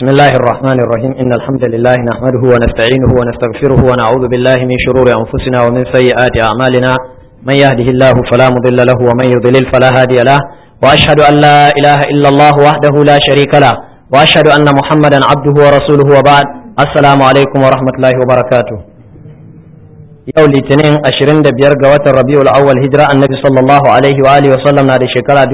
بسم الله الرحمن الرحيم إن الحمد لله نحمده ونستعينه ونستغفره ونعوذ بالله من شرور أنفسنا ومن سيئات أعمالنا من يهده الله فلا مضل له ومن يضلل فلا هادي له وأشهد أن لا إله إلا الله وحده لا شريك له وأشهد أن محمدا عبده ورسوله وبعد السلام عليكم ورحمة الله وبركاته yau litinin 25 ga watan rabiul awwal hijira annabi sallallahu alaihi wa alihi wa sallam na da shekara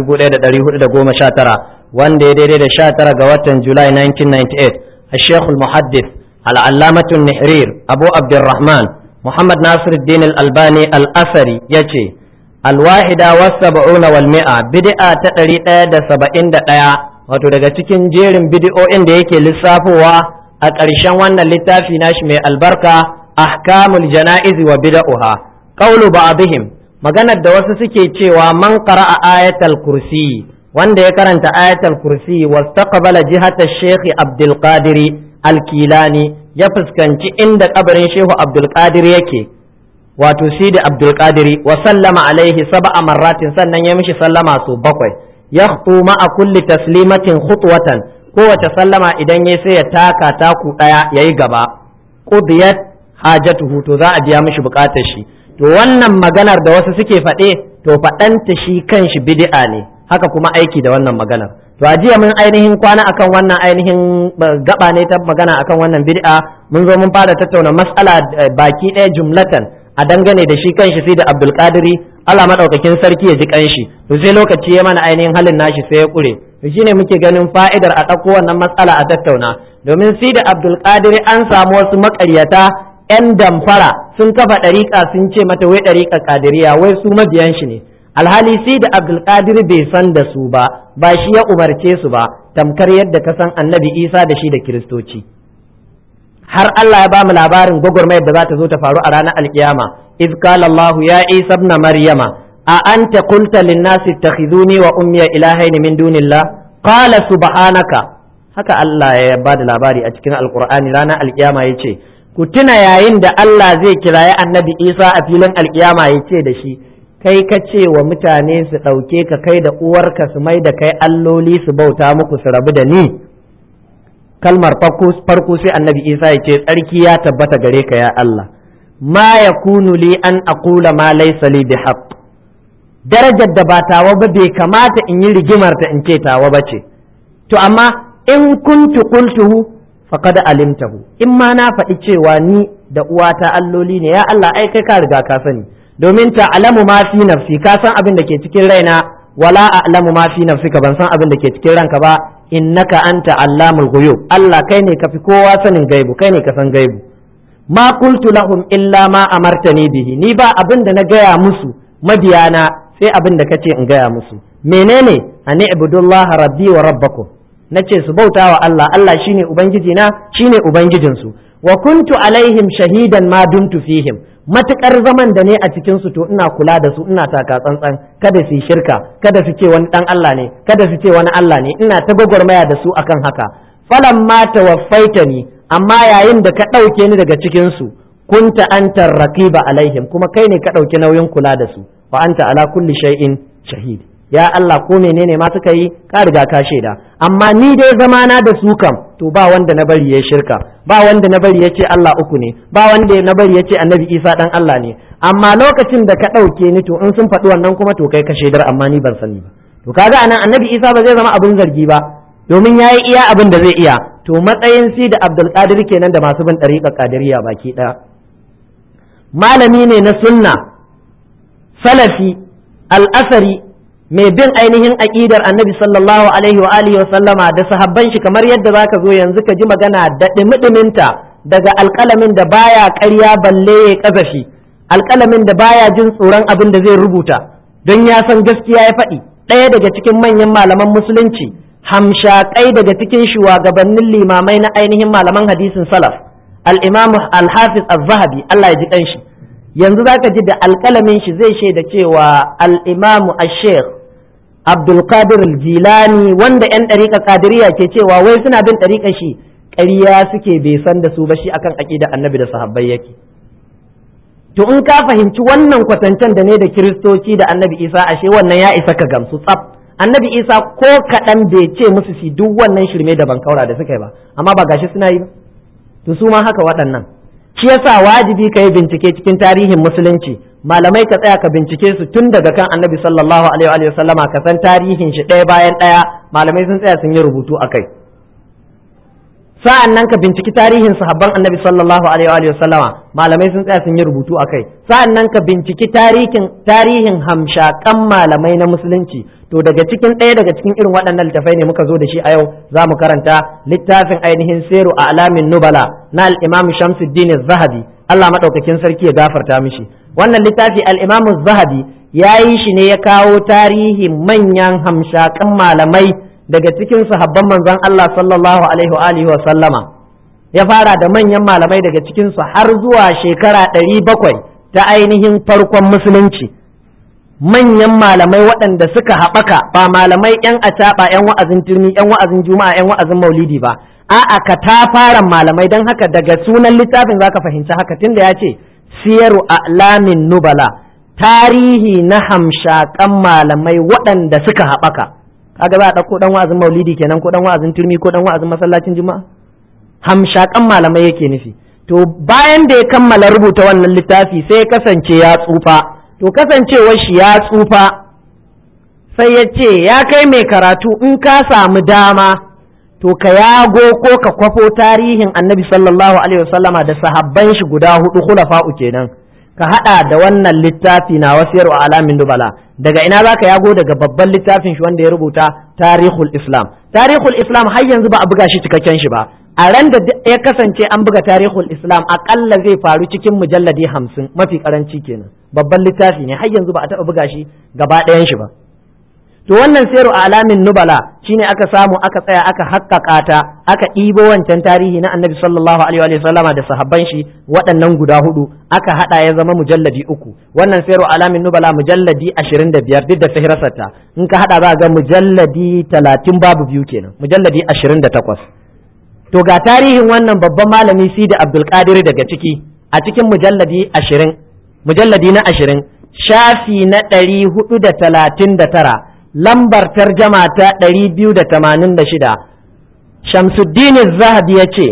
1419 wanda ya daidai da 19 ga watan julai 1998 الشيخ المحدث العلامة النحرير أبو عبد الرحمن محمد ناصر الدين الألباني الأثري يجي الواحدة والسبعون والمئة بدعة تقري دا سبعين دا wato daga cikin jerin bidi'o'in da yake lissafowa a ƙarshen wannan littafi nashi mai albarka ahkamul jana'izi wa bid'uha qawlu ba'dihim maganar da wasu suke cewa man qara'a ayatal kursi wanda ya karanta ayatal kursi wastaqbala jihata Sheikh Abdul Qadir Al-Kilani ya fuskanci inda kabarin Shehu Abdul Qadir yake wato Sidi Abdul Qadir wa sallama alaihi sab'a marratin sannan ya mishi sallama su bakwai yakhtu ma'a kulli taslimatin khutwatan kowace sallama idan ya sai ya taka taku daya yayi gaba qudiyat hajatuhu to za a biya mishi bukatar shi to wannan maganar da wasu suke faɗe to faɗanta shi kanshi bid'a ne haka kuma aiki da wannan maganar to a jiya mun ainihin kwana akan wannan ainihin gaba ne ta magana akan wannan bid'a mun zo mun fara tattauna mas'ala baki ɗaya jumlatan a dangane da shi kanshi sai da Abdul Qadiri Allah madaukakin sarki ya ji kanshi to sai lokaci ya mana ainihin halin nashi sai ya kure to shine muke ganin fa'idar a ɗauko wannan matsala a tattauna domin sai da Abdul Qadiri an samu wasu maƙaryata 'yan damfara sun kafa ɗariƙa sun ce mata wai ɗariƙa ƙadiriya wai su mabiyan shi ne alhali sai da abdulkadir bai san da su ba ba shi ya umarce su ba tamkar yadda ka san annabi isa da shi da kiristoci har Allah ya ba mu labarin gwagwarmayar da za ta zo ta faru a ranar alkiyama iz qala Allah ya isa ibn maryama a anta qulta lin nasi ittakhizuni wa ummiya ilahayn min dunillah qala subhanaka haka Allah ya ba da labari a cikin alqur'ani ranar alkiyama yace ku tuna yayin da Allah zai kirayi annabi Isa a filin alkiyama ya ce da shi kai ka ce wa mutane su ɗauke ka kai da uwarka su mai da kai alloli su bauta muku su rabu da ni kalmar farko sai annabi Isa ya ce tsarki ya tabbata gare ka ya Allah ma yakunu li an aqula ma laysa li bihaq darajar da ba tawa ba bai kamata in yi rigimar ta in ce tawa ba ce to amma in kuntu qultuhu faqad alimtahu in ma na faɗi cewa ni da uwata alloli ne ya Allah ai kai ka riga ka sani domin ta alamu ma fi nafsi ka san abin da ke cikin raina wala a'lamu ma fi nafsika ban san abin da ke cikin ranka ba innaka anta allamul ghuyub Allah kai ne kafi kowa sanin gaibu kai ne ka san gaibu ma qultu lahum illa ma amartani bihi ni ba abin da na gaya musu mabiyana sai abin da kace in gaya musu menene ani ibudullaha rabbi wa rabbakum na ce su bauta wa Allah Allah shine ubangiji na shine ubangijinsu wa kuntu alaihim shahidan ma dumtu fihim matukar zaman da ne a cikin su to ina kula da su ina taka tsantsan kada su shirka kada su ce wani dan Allah ne kada su ce wani Allah ne ina ta gwagwarmaya da su akan haka falan ma tawaffaitani amma yayin da ka ɗauke ni daga cikin su kunta anta raqiba alaihim kuma kai ne ka ɗauki nauyin kula da su wa anta ala kulli shay'in shahid ya Allah ko menene ma suka yi ka riga ka shaida amma ni dai zamana da su kam to ba wanda na bari ya shirka ba wanda na bari ya ce Allah uku ne ba wanda na bari ya ce annabi Isa dan Allah ne amma lokacin da ka ɗauke ni to in sun faɗi wannan kuma to kai ka shaidar amma ni ban sani ba to kaga anan annabi Isa ba zai zama abin zargi ba domin ya yi iya abin da zai iya to matsayin si da Abdul Qadir kenan da masu bin ɗariƙar Qadiriyya baki ɗaya malami ne na sunna salafi al-asari mai bin ainihin aƙidar annabi sallallahu alaihi wa alihi wa sallama da sahabban shi kamar yadda zaka zo yanzu ka ji magana da ɗimi daga alƙalamin da baya ƙarya balle ya ƙazafi alƙalamin da baya jin tsoron abin da zai rubuta don ya san gaskiya ya faɗi ɗaya daga cikin manyan malaman musulunci hamshaƙai daga cikin shugabannin limamai na ainihin malaman hadisin salaf al-imam al-hafiz az-zahabi Allah ya ji ɗanshi yanzu zaka ji da alƙalamin shi zai shaida cewa al-imam ash-sheikh Abdulkadir Jilani wanda 'yan ɗariƙa ƙadiriya ke cewa wai suna bin ɗariƙa shi ƙarya suke bai san da su ba shi akan aƙida annabi da sahabbai yake. To in ka fahimci wannan kwatancen da ne da kiristoci da annabi Isa ashe wannan ya isa ka gamsu tsaf annabi isa ko kaɗan bai ce musu su duk wannan shirme da bankaura da suka yi ba amma ba gashi suna yi ba to su ma haka waɗannan shi yasa wajibi ka yi bincike cikin tarihin musulunci malamai ka tsaya ka bincike su tun daga kan annabi sallallahu alaihi wa sallama ka san tarihin shi ɗaya bayan ɗaya malamai sun tsaya sun yi rubutu a kai sa'an nan ka binciki tarihin sahabban annabi sallallahu alaihi wa sallama malamai sun tsaya sun yi rubutu a kai sa'an nan ka binciki tarihin tarihin hamshakan malamai na musulunci to daga cikin ɗaya daga cikin irin waɗannan littafai ne muka zo da shi a yau za mu karanta littafin ainihin seru a alamin nubala na al-imam shamsuddin zahabi Allah maɗaukakin sarki ya gafarta mishi wannan littafi al-imam zahabi ya yi shi ne ya kawo tarihin manyan hamshakan malamai daga cikin sahabban manzon Allah sallallahu alaihi wa alihi wa sallama ya fara da manyan malamai daga cikin su har zuwa shekara ɗari bakwai ta ainihin farkon musulunci manyan malamai waɗanda suka haɓaka ba malamai yan acaɓa yan wa'azin turmi yan wa'azin juma'a yan wa'azin maulidi ba a'a ka ta fara malamai don haka daga sunan littafin zaka fahimci haka tunda ya ce siyaru a'lamin nubala tarihi na hamshakan malamai waɗanda suka haɓaka kaga za a ɗauko ɗan wa'azin maulidi kenan ko ɗan wa'azin turmi ko ɗan wa'azin masallacin juma'a hamshakan malamai yake nufi to bayan da ya kammala rubuta wannan littafi sai ya kasance ya tsufa to kasancewar shi ya tsufa sai ya ce ya kai mai karatu in ka samu dama to ka yago ko ka kwafo tarihin annabi sallallahu alaihi wasallama da sahabban shi guda hudu khulafa'u kenan ka hada da wannan littafi na wasiyar alamin dubala daga ina zaka yago daga babban littafin shi wanda ya rubuta tarihul islam tarihul islam har yanzu ba a buga shi cikakken shi ba a ran da ya kasance an buga tarihul islam akalla zai faru cikin mujalladi hamsin mafi karanci kenan babban littafi ne har yanzu ba a taɓa buga shi gaba ɗayan shi ba to wannan sayarwa a alamin nubala shine aka samu aka tsaya aka haƙƙaƙa ta aka ɗibo wancan tarihi na annabi sallallahu alaihi wa sallama da sahabban shi waɗannan guda hudu aka haɗa ya zama mujalladi uku wannan sayarwa alamin nubala mujalladi ashirin da biyar duk da sahirasarta in ka haɗa za ga mujalladi talatin babu biyu kenan mujalladi ashirin da takwas to ga tarihin wannan babban malami sidi abdulkadir daga ciki a cikin mujalladi ashirin mujalladi na ashirin shafi na ɗari hudu da talatin da tara lambar tarjama ta ɗari biyu da tamanin da shida shamsuddin zahabi ya ce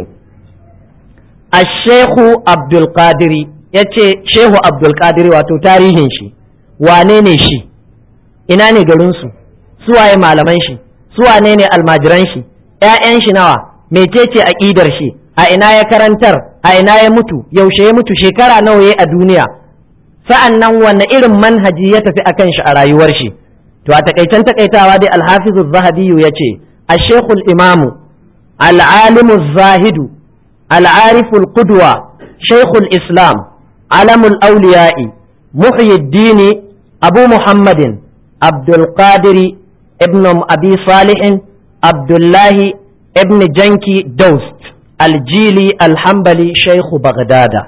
a shehu abdulkadiri ya ce shehu abdulkadiri wato tarihin shi wane ne shi ina ne garinsu suwaye malaman shi suwane ne almajiran shi ‘ya'yan shi nawa mecece aƙidar shi a ina ya karantar a ina ya mutu yaushe ya mutu shekara nawa ya a duniya sa'an nan wanne irin manhaji ya tafi akan shi a rayuwar shi to a takaitan takaitawa dai alhafizu zahabiyu ya ce a shekul imamu al'alimu zahidu al'ariful qudwa shekul islam alamul auliya'i muhyiddini abu muhammadin abdulkadiri ibn abi salihin abdullahi ibn janki daust aljili alhambali shaikhu bagdada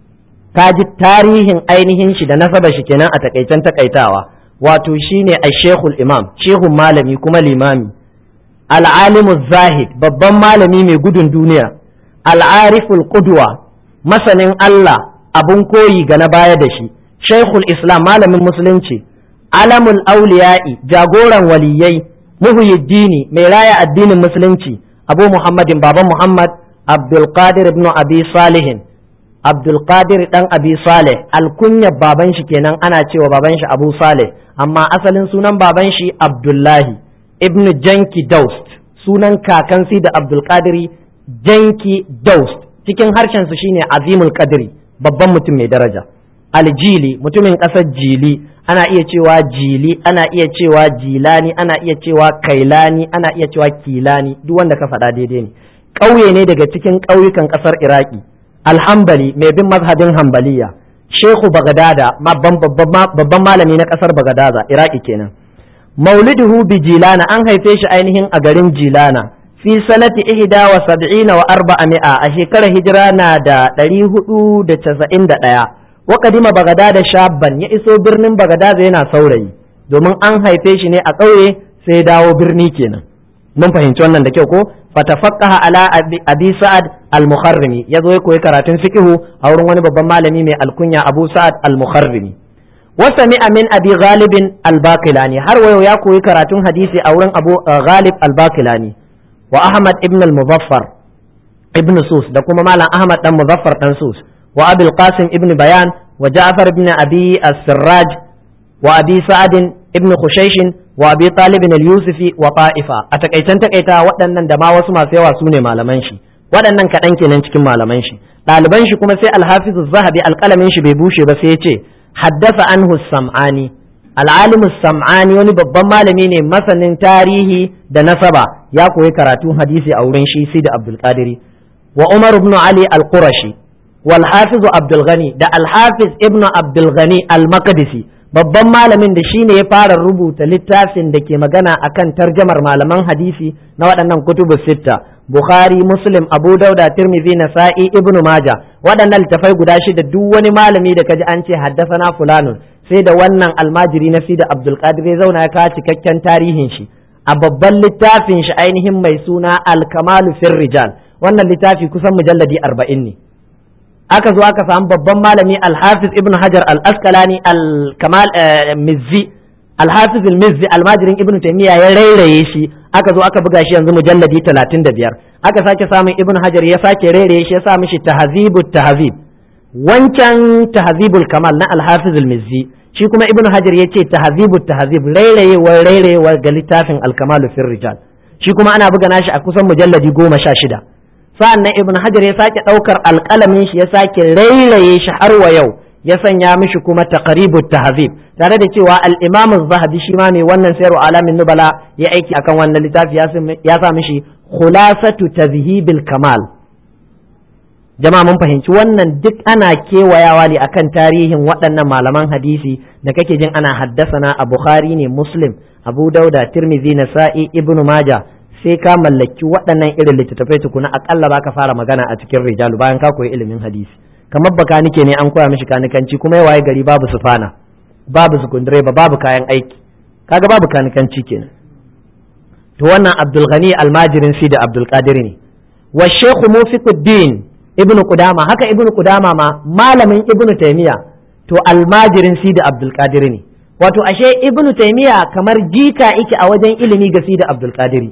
kaji tarihin ainihin shi da nasaba shi kenan a takaitan takaitawa wato shine a shekul imam shehun malami kuma limami al'alimu zahid babban malami mai gudun duniya al'ariful qudwa masanin Allah abun koyi ga na baya da shi shekul islam malamin musulunci alamul auliya'i jagoran waliyai muhyiddini mai raya addinin musulunci abu muhammadin baban muhammad abdulkadir ibn abi salihin abdulkadir dan abi salih alkunyar baban shi kenan ana cewa baban shi abu salih amma asalin sunan baban shi abdullahi ibn janki daust sunan kakansi da abdulkadiri janki daust cikin harshen su shine azimul kadiri babban mutum mai daraja aljili mutumin ƙasar jili ana iya cewa jili ana iya cewa jilani ana iya cewa kailani ana iya cewa kilani duk wanda ka faɗa daidai ne ƙauye ne daga cikin ƙauyukan ƙasar iraki alhambali mai bin mazhabin hambaliya shehu bagadada babban malami na ƙasar bagadaza iraki kenan mauliduhu bi jilana an haife shi ainihin a garin jilana fi sanati ihda wa sab'ina wa arba'a mi'a a shekarar hijira na da ɗari hudu da casa'in da ɗaya wa kadima bagadada shabban ya iso birnin bagadada yana saurayi domin an haife shi ne a ƙauye sai ya dawo birni kenan mun fahimci wannan da kyau ko fatafaqaha ala abi sa'ad al-mukharrimi yazo ya koyi karatun fiqhu a wurin wani babban malami mai alkunya abu sa'ad al-mukharrimi wasami min abi ghalibin al-baqilani har wayo ya koyi karatun hadisi a wurin abu ghalib al-baqilani wa ahmad ibn al-muzaffar ibn sus da kuma malam ahmad dan muzaffar dan sus wa abul qasim ibn bayan wa ja'far ibn abi as-sirraj wa abi sa'ad ibn khushaysh wa abi talib al-yusufi wa ta'ifa a takaitan takaita waɗannan da ma wasu masu yawa sune malaman shi waɗannan kaɗan kenan cikin malaman shi ɗaliban shi kuma sai al-hafiz az-zahabi alƙalamin shi bai bushe ba sai ya ce haddasa anhu sam'ani al'alimu sam'ani wani babban malami ne masanin tarihi da nasaba ya koyi karatun hadisi a wurin shi sai da abdul qadiri wa umar ibn ali al-qurashi wal hafiz abdul ghani da al hafiz ibn abdul ghani al-maqdisi babban malamin da shine ya fara rubuta littafin da ke magana akan tarjamar malaman hadisi na waɗannan kutubu sitta bukhari muslim abu dauda tirmidhi nasa'i ibn majah waɗannan littafai guda shida duk wani malami da kaji an ce haddasana fulanun sai da wannan almajiri na sida abdul qadir ya zauna ya kawo cikakken tarihin shi a babban littafin shi ainihin mai suna al-kamalu fir rijal wannan littafi kusan mujalladi arba'in ne aka zo aka samu babban malami al-hafiz ibn hajar al-asqalani al-kamal mizzi al-hafiz al-mizzi almajirin ibn taymiya ya rairaye shi aka zo aka buga shi yanzu mujalladi 35 aka sake samun ibn hajar ya sake rairaye shi ya sa mishi tahzibut tahzib wancan tahzibul kamal na al-hafiz al-mizzi shi kuma ibn hajar ya ce tahzibut tahzib rairayewar rairayewar ga littafin al-kamalu fir rijal shi kuma ana buga nashi a kusan mujalladi goma sha shida sa'an nan ibn hajar ya sake ɗaukar alƙalamin shi ya sake rairaye shi har wa yau ya sanya mishi kuma taqribut tahzib tare da cewa al-imam az-zahabi shi ma mai wannan sayar alamin nubala ya aiki akan wannan littafi ya sa mishi khulasatu tazhibil kamal jama'a mun fahimci wannan duk ana kewayawa ne akan tarihin waɗannan malaman hadisi da kake jin ana haddasana a bukhari ne muslim abu dauda tirmidhi nasa'i ibnu majah sai ka mallaki waɗannan irin littattafai tukuna akalla ba ka fara magana a cikin rijalu bayan ka koyi ilimin hadisi kamar baka nike ne an koya mishi kanikanci kuma ya waye gari babu sufana babu sukundireba babu kayan aiki kaga babu kanikanci kenan to wannan abdul ghani almajirin si da abdul qadir ne wa shaykh mufiquddin ibn qudama haka ibn qudama ma malamin ibn taymiya to almajirin si da abdul qadir ne wato ashe ibn taymiya kamar jika yake a wajen ilimi ga si da abdul qadir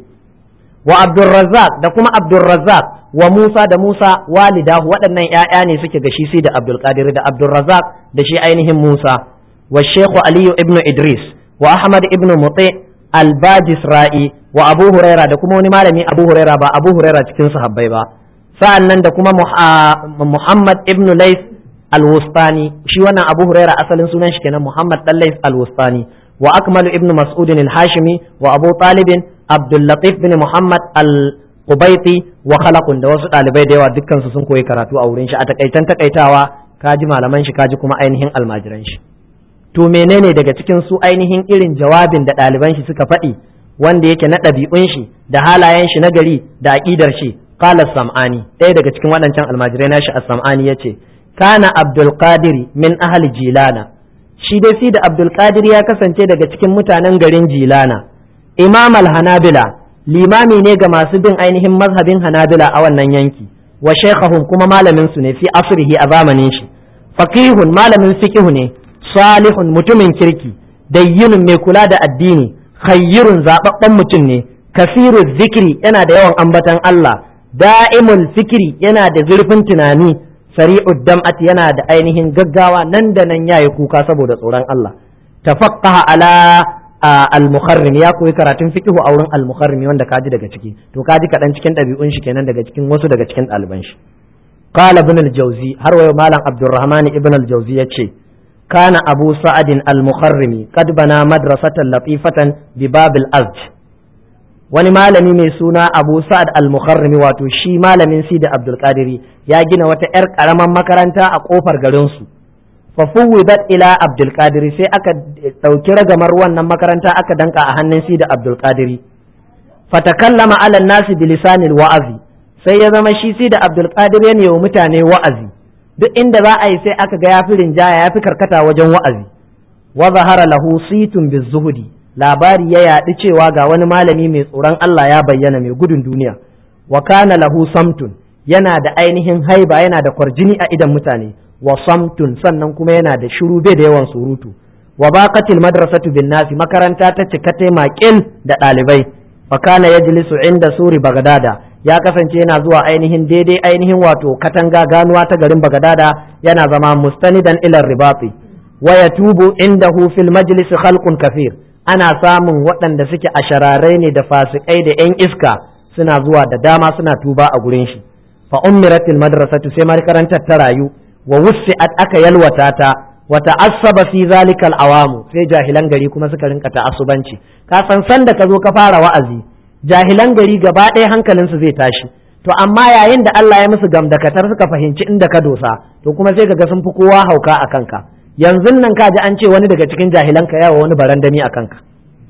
wa abdurrazzaq da kuma abdurrazzaq wa musa da musa walidahu waɗannan ƴaƴa ne suke ga shi sai da abdulkadir da abdurrazzaq da shi ainihin musa wa shekhu aliyu ibn idris wa ahmad ibn muti albajisra'i wa abu huraira da kuma wani malami abu huraira ba abu huraira cikin sahabbai ba sa'an nan da kuma muhammad ibn lais alwustani shi wannan abu huraira asalin sunan shi kenan muhammad dan lais alwustani wa akmalu ibn mas'udin al-hashimi wa abu talibin Abdullatif bin Muhammad al-Qubaiti wa khalaqun da wasu ɗalibai da yawa dukkan su sun koyi karatu a wurin shi a takaitan takaitawa kaji malaman shi kaji kuma ainihin almajiran shi to menene daga cikin su ainihin irin jawabin da ɗaliban shi suka faɗi wanda yake na ɗabi'un shi da halayen shi na gari da aƙidar shi qala sam'ani ɗaya daga cikin waɗancan almajirai nashi as-sam'ani yace kana Abdul Qadir min ahli Jilana shi dai si da Abdul Qadir ya kasance daga cikin mutanen garin Jilana imam al-hanabila limami ne ga masu bin ainihin mazhabin hanabila a wannan yanki wa shaykhahum kuma malamin su ne fi asrihi a zamanin shi faqihun malamin fiqhu ne salihun mutumin kirki dayyinun mai kula da addini khayyirun zababben mutum ne kasiru zikiri yana da yawan ambatan Allah da'imul fikiri yana da zurfin tunani sari'ud dam'ati yana da ainihin gaggawa nan da nan yayi kuka saboda tsoron Allah tafaqqaha ala al-mukharrim ya koyi karatun fiqhu a wurin al-mukharrim wanda kaji daga ciki to kaji kaɗan cikin ɗabi'un shi kenan daga cikin wasu daga cikin ɗaliban shi qala ibn al-jawzi har wayo malam abdurrahman ibn al-jawzi yace kana abu sa'adin al-mukharrimi qad bana madrasatan latifatan bi bab al-azj wani malami mai suna abu sa'ad al-mukharrimi wato shi malamin si da abdul qadiri ya gina wata yar karaman makaranta a kofar garin su fafuwidat ila abdul qadiri sai aka ɗauki ragamar wannan makaranta aka danka a hannun si da abdul qadiri fatakallama ala nasi bi lisanil wa'azi sai ya zama shi si da abdul qadir ne wa mutane wa'azi duk inda za a yi sai aka ga yafi rinjaya yafi karkata wajen wa'azi wa zahara lahu situn bizuhudi labari ya yaɗi cewa ga wani malami mai tsoron Allah ya bayyana mai gudun duniya wa kana lahu samtun yana da ainihin haiba yana da kwarjini a idan mutane wa samtun sannan kuma yana da shiru bai da yawan surutu wa baqatil madrasatu bin nasi makaranta ta cika ta maƙil da ɗalibai fa kana yajlisu inda suri bagdada ya kasance yana zuwa ainihin daidai ainihin wato katanga ganuwa ta garin bagadada yana zama mustanidan ilar ribati wa yatubu indahu fil majlis khalqun kafir ana samun waɗanda suke ashararai ne da fasikai da yan iska suna zuwa da dama suna tuba a gurin shi fa ummiratil madrasatu sai makarantar ta rayu wa wussi'at aka yalwata ta wa ta'assaba fi zalikal awamu sai jahilan gari kuma suka rinka ta'assubanci ka san san da ka zo ka fara wa'azi jahilan gari gaba ɗaya hankalinsu zai tashi to amma yayin da Allah ya musu gamdakatar suka fahimci inda ka dosa to kuma sai kaga sun fi kowa hauka a kanka yanzu nan ka ji an ce wani daga cikin jahilan ka yawa wani barandami a kanka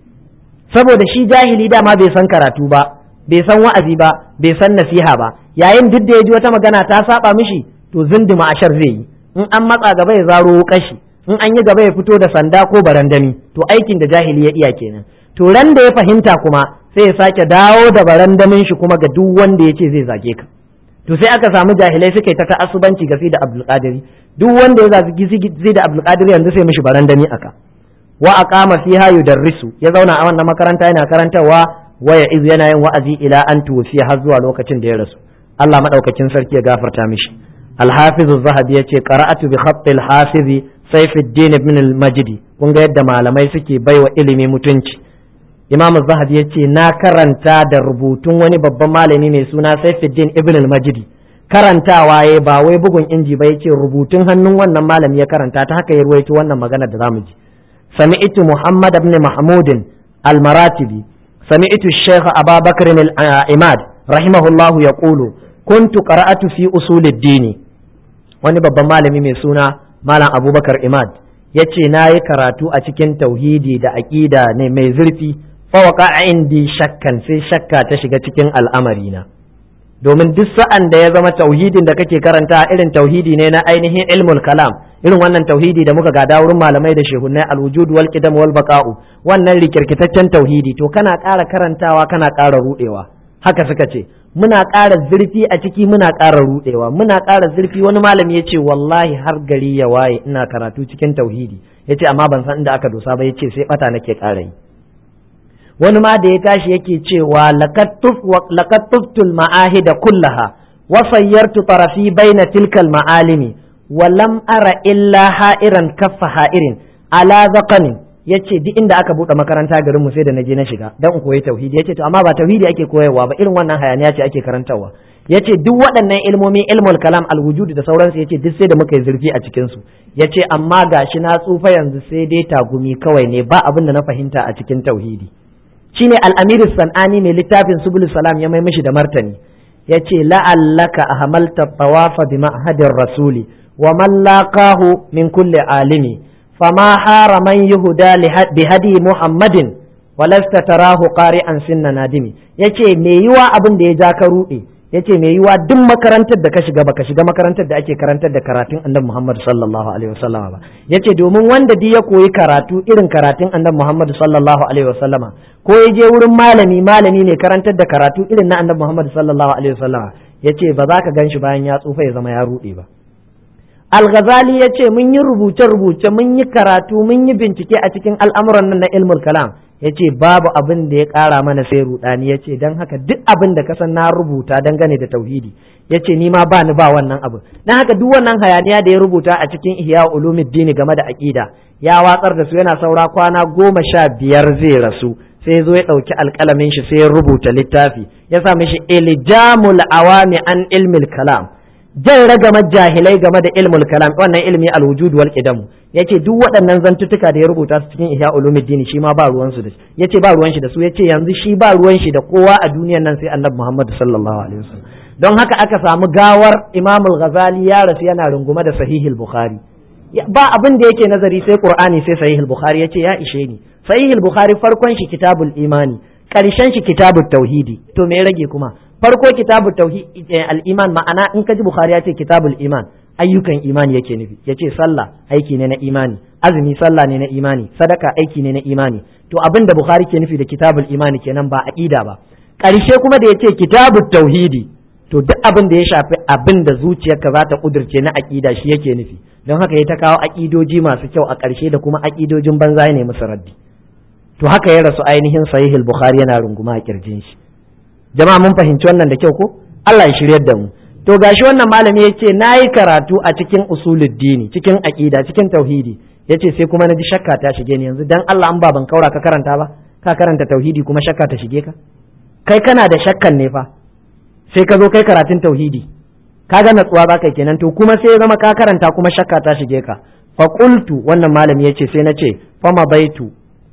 saboda shi jahili dama bai san karatu ba bai san wa'azi ba bai san nasiha ba yayin duk da ya ji wata magana ta saba mishi to zindima ashar zai yi in an matsa gaba ya zaro kashi in an yi gaba ya fito da sanda ko barandami to aikin da jahili ya iya kenan to ran da ya fahimta kuma sai ya sake dawo da barandamin shi kuma ga duk wanda ya ce zai zage ka to sai aka samu jahilai suka yi ta ta'assubanci ga da abdulkadiri duk wanda ya zagi zai da abdulkadiri yanzu sai mishi barandami aka wa aqama fiha yudarrisu ya zauna a wannan makaranta yana karantarwa waya iz yana yin wa'azi ila an tuwfiya har zuwa lokacin da ya rasu Allah madaukakin sarki ya gafarta mishi al-hafiz az-zahabi yace qara'atu bi khatt al-hafiz Saifuddin ibn al-Majdi kun ga yadda malamai suke baiwa ilimi mutunci imam zahabi ya ce na karanta da rubutun wani babban malami mai suna saifuddin ibn al-majidi karantawa ya ba wai bugun inji ba ya ce rubutun hannun wannan malami ya karanta ta haka ya ruwaito wannan magana da zamu ji sami'tu muhammad ibn mahmudin al-maratibi sami'tu shaykh ababakar al-imad rahimahullah yaqulu kuntu qara'atu fi usulid-din wani babban malami mai suna malam abubakar imad ya ce na yi karatu a cikin tauhidi da aƙida ne mai zurfi fawaka indi shakkan sai shakka ta shiga cikin al'amarina domin duk sa'an da ya zama tauhidin da kake karanta irin tauhidi ne na ainihin ilmul kalam irin wannan tauhidi da muka gada wurin malamai da shehunnai alwujud wal qidam wal baqa'u wannan rikirkitaccen tauhidi to kana ƙara karantawa kana ƙara rudewa haka suka ce muna ƙara zurfi a ciki muna ƙara rudewa muna ƙara zurfi wani malami ya ce wallahi har gari ya waye ina karatu cikin tauhidi ya ce amma ban san inda aka dosa ba ya ce sai bata nake ƙara yi wani ma da ya tashi yake cewa laqad tuftul ma'ahida kullaha wa sayyartu tarafi baina tilkal ma'alimi wa lam ara illa ha'iran kaffa ha'irin ala zaqanin yace duk inda aka bude makaranta garin mu sai da naje na shiga dan in koyi tauhidi yace to amma ba tauhidi ake koyarwa ba irin wannan hayaniya ce ake karantarwa yace duk waɗannan ilmomi ilmul kalam alwujud da sauransu yace duk sai da muka yi zurfi a cikin su yace amma gashi na tsufa yanzu sai dai tagumi kawai ne ba abin da na fahimta a cikin tauhidi shine al-amir sanani mai littafin subul salam ya mai mishi da martani yace la'allaka ahmalta tawafa bi ma'hadir rasuli wa man laqahu min kulli alimi fama hara man yuhda bi hadi muhammadin walasta tarahu qari'an sinna nadimi yace me yiwa abin da ya ja ka rude yace me yiwa duk makarantar da ka shiga baka shiga makarantar da ake karantar da karatun annabi Muhammad sallallahu alaihi wasallama ba yace domin wanda duk ya koyi karatu irin karatun annabi Muhammad sallallahu alaihi wasallama ko ya je wurin malami malami ne karantar da karatu irin na annabi Muhammad sallallahu alaihi wasallama yace ba za ka ganshi bayan ya tsufa ya zama ya rude ba Al-Ghazali ya ce mun yi rubuce-rubuce mun yi karatu mun yi bincike a cikin al'amuran nan na ilmul kalam ya ce babu abin da ya ƙara mana sai rudani ya ce don haka duk abin da kasan na rubuta dangane da tauhidi ya ce ni ma ba ni ba wannan abin don haka duk wannan hayaniya da ya rubuta a cikin ihya ulumuddini game da aƙida ya watsar da su yana saura kwana goma sha biyar zai rasu sai zo ya ɗauki alƙalamin shi sai ya rubuta littafi ya sa mishi iljamul awami an ilmil kalam jan ragamar jahilai game da ilmul kalam wannan ilmi alwujud wal qidam yace duk waɗannan zantuttuka da ya rubuta su cikin ihya ulumuddin shi ma ba ruwan su da shi yace ba ruwan shi da su yace yanzu shi ba ruwan shi da kowa a duniyar nan sai annabi Muhammad sallallahu alaihi wasallam don haka aka samu gawar Imam al-Ghazali ya rasu yana rungume da sahihul Bukhari ba abin da yake nazari sai Qur'ani sai sahihul Bukhari yace ya ishe ni sahihul Bukhari farkon shi kitabul imani karshen shi kitabut tauhidi to me rage kuma farko kitabu tauhid al-iman ma'ana in ka ji bukhari ya ce kitabul iman ayyukan imani yake nufi yace sallah aiki ne na imani azumi sallah ne na imani sadaka aiki ne na imani to abin da bukhari ke nufi da kitabul imani kenan ba aqida ba karshe kuma da yace kitabut tauhidi to duk abin da ya shafi abin da zuciyarka za ta kudirce na aqida shi yake nufi don haka ya ta kawo aƙidoji masu kyau a ƙarshe da kuma aƙidojin banza ne musu raddi to haka ya rasu ainihin sahihul bukhari yana runguma a kirjin shi jama'a mun fahimci wannan da kyau ko Allah ya shiryar da mu to gashi wannan malami yace nayi karatu a cikin usuluddini cikin aqida cikin tauhidi yace sai kuma naji shakka ta shige ni yanzu dan Allah an ba ban kaura ka karanta ba ka karanta tauhidi kuma shakka ta shige ka kai kana da shakkan ne fa sai ka zo kai karatun tauhidi kaga natsuwa ba kai kenan to kuma sai ya zama ka karanta kuma shakka ta shige ka fa qultu wannan malami yace sai na ce fa baitu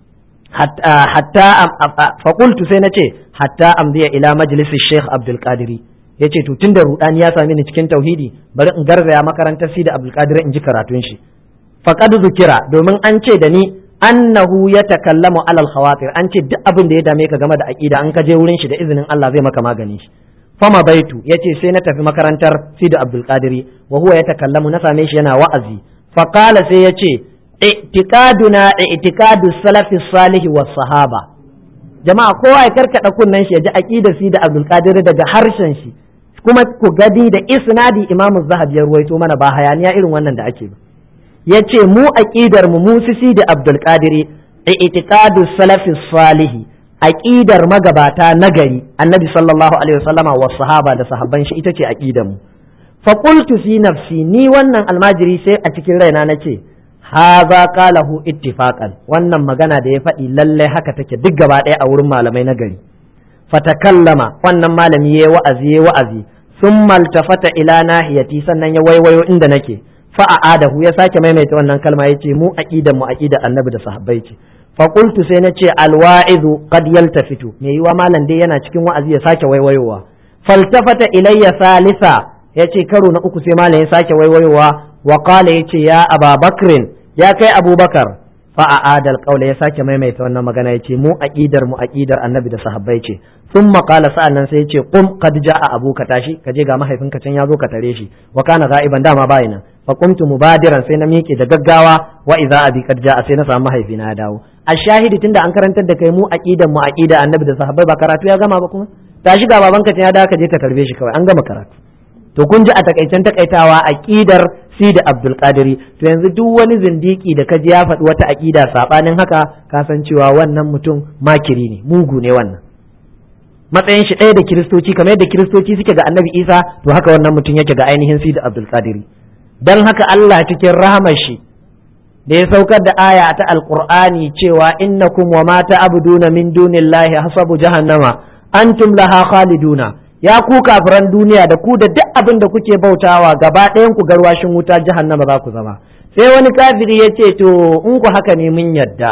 hatta fa qultu sai na ce hatta amdiya ila majlisin Sheikh Abdul Qadiri yace to tunda rudani ya sami ni cikin tauhidi bari in garzaya makarantar Sidi Abdul Qadir in ji karatun shi faqad zukira domin an ce da ni annahu yatakallamu alal khawatir an ce duk abin da ya dame ka game da aqida an ka je wurin shi da izinin Allah zai maka magani shi fama baitu yace sai na tafi makarantar Sidi Abdul Qadiri wa huwa yatakallamu na same shi yana wa'azi faqala sai yace i'tiqaduna i'tiqadu salafi salih was sahaba jama'a kowa ya karkada kunnen shi ya ji aqidar Sidi Abdul Qadir daga harshen shi kuma ku gadi da isnadi Imam Zahabi ya ruwaito mana ba hayaniya irin wannan da ake ba yace mu aqidar mu mu Sidi Abdul Qadir i'tiqadu salafi salih aqidar magabata nagari annabi sallallahu alaihi wasallama wa sahaba da sahabban shi ita ce aqidar mu fa qultu fi nafsi ni wannan almajiri sai a cikin raina nace haza qalahu ittifaqan wannan magana da ya faɗi lalle haka take duk gaba ɗaya a wurin malamai nagari fatakallama wannan malami yayi wa'azi yayi wa'azi thumma altafata ila nahiyati sannan ya waiwayo inda nake fa a'adahu ya sake maimaita wannan kalma yace mu aqidan mu aqida annabi da sahabbai ce faƙultu sai na ce alwa'izu qad yaltafitu me yiwa malam dai yana cikin wa'azi ya sake waiwayowa faltafata ilayya salisa yace karo na uku sai malam ya sake waiwayowa wa qala yace ya ababakrin ya kai abubakar fa a'ada alqawla ya sake maimaita wannan magana yace mu aqidar mu aqidar annabi da sahabbai ce thumma qala sa'annan sai yace qum qad ja'a abuka tashi kaje ga mahaifinka can ya zo ka tare shi wa kana ga'iban dama bayina fa qumtu mubadiran sai na miƙe da gaggawa wa idza abi qad ja'a sai na samu mahaifina ya dawo a shahidi tunda an karantar da kai mu aqidan mu aqida annabi da sahabbai ba karatu ya gama ba kuma tashi ga babanka ya dawo ka je ka tarbe shi kawai an gama karatu to kun ji a takaicen takaitawa aqidar si da abdul qadiri to yanzu duk wani zindiki da kaji ya faɗi wata aqida sabanin haka ka san cewa wannan mutum makiri ne mugu ne wannan matsayin shi ɗaya da kiristoci kamar yadda kiristoci suke ga annabi isa to haka wannan mutum yake ga ainihin si da abdul qadiri dan haka Allah cikin rahamar shi da ya saukar da aya ta alqur'ani cewa innakum wa ma ta'buduna min dunillahi hasabu jahannama antum laha khaliduna ya ku kafiran duniya da ku da duk abin da kuke bautawa gaba ɗayan ku garwashin wuta jahannama za ku zama sai wani kafiri ya ce to in ku haka ne mun yadda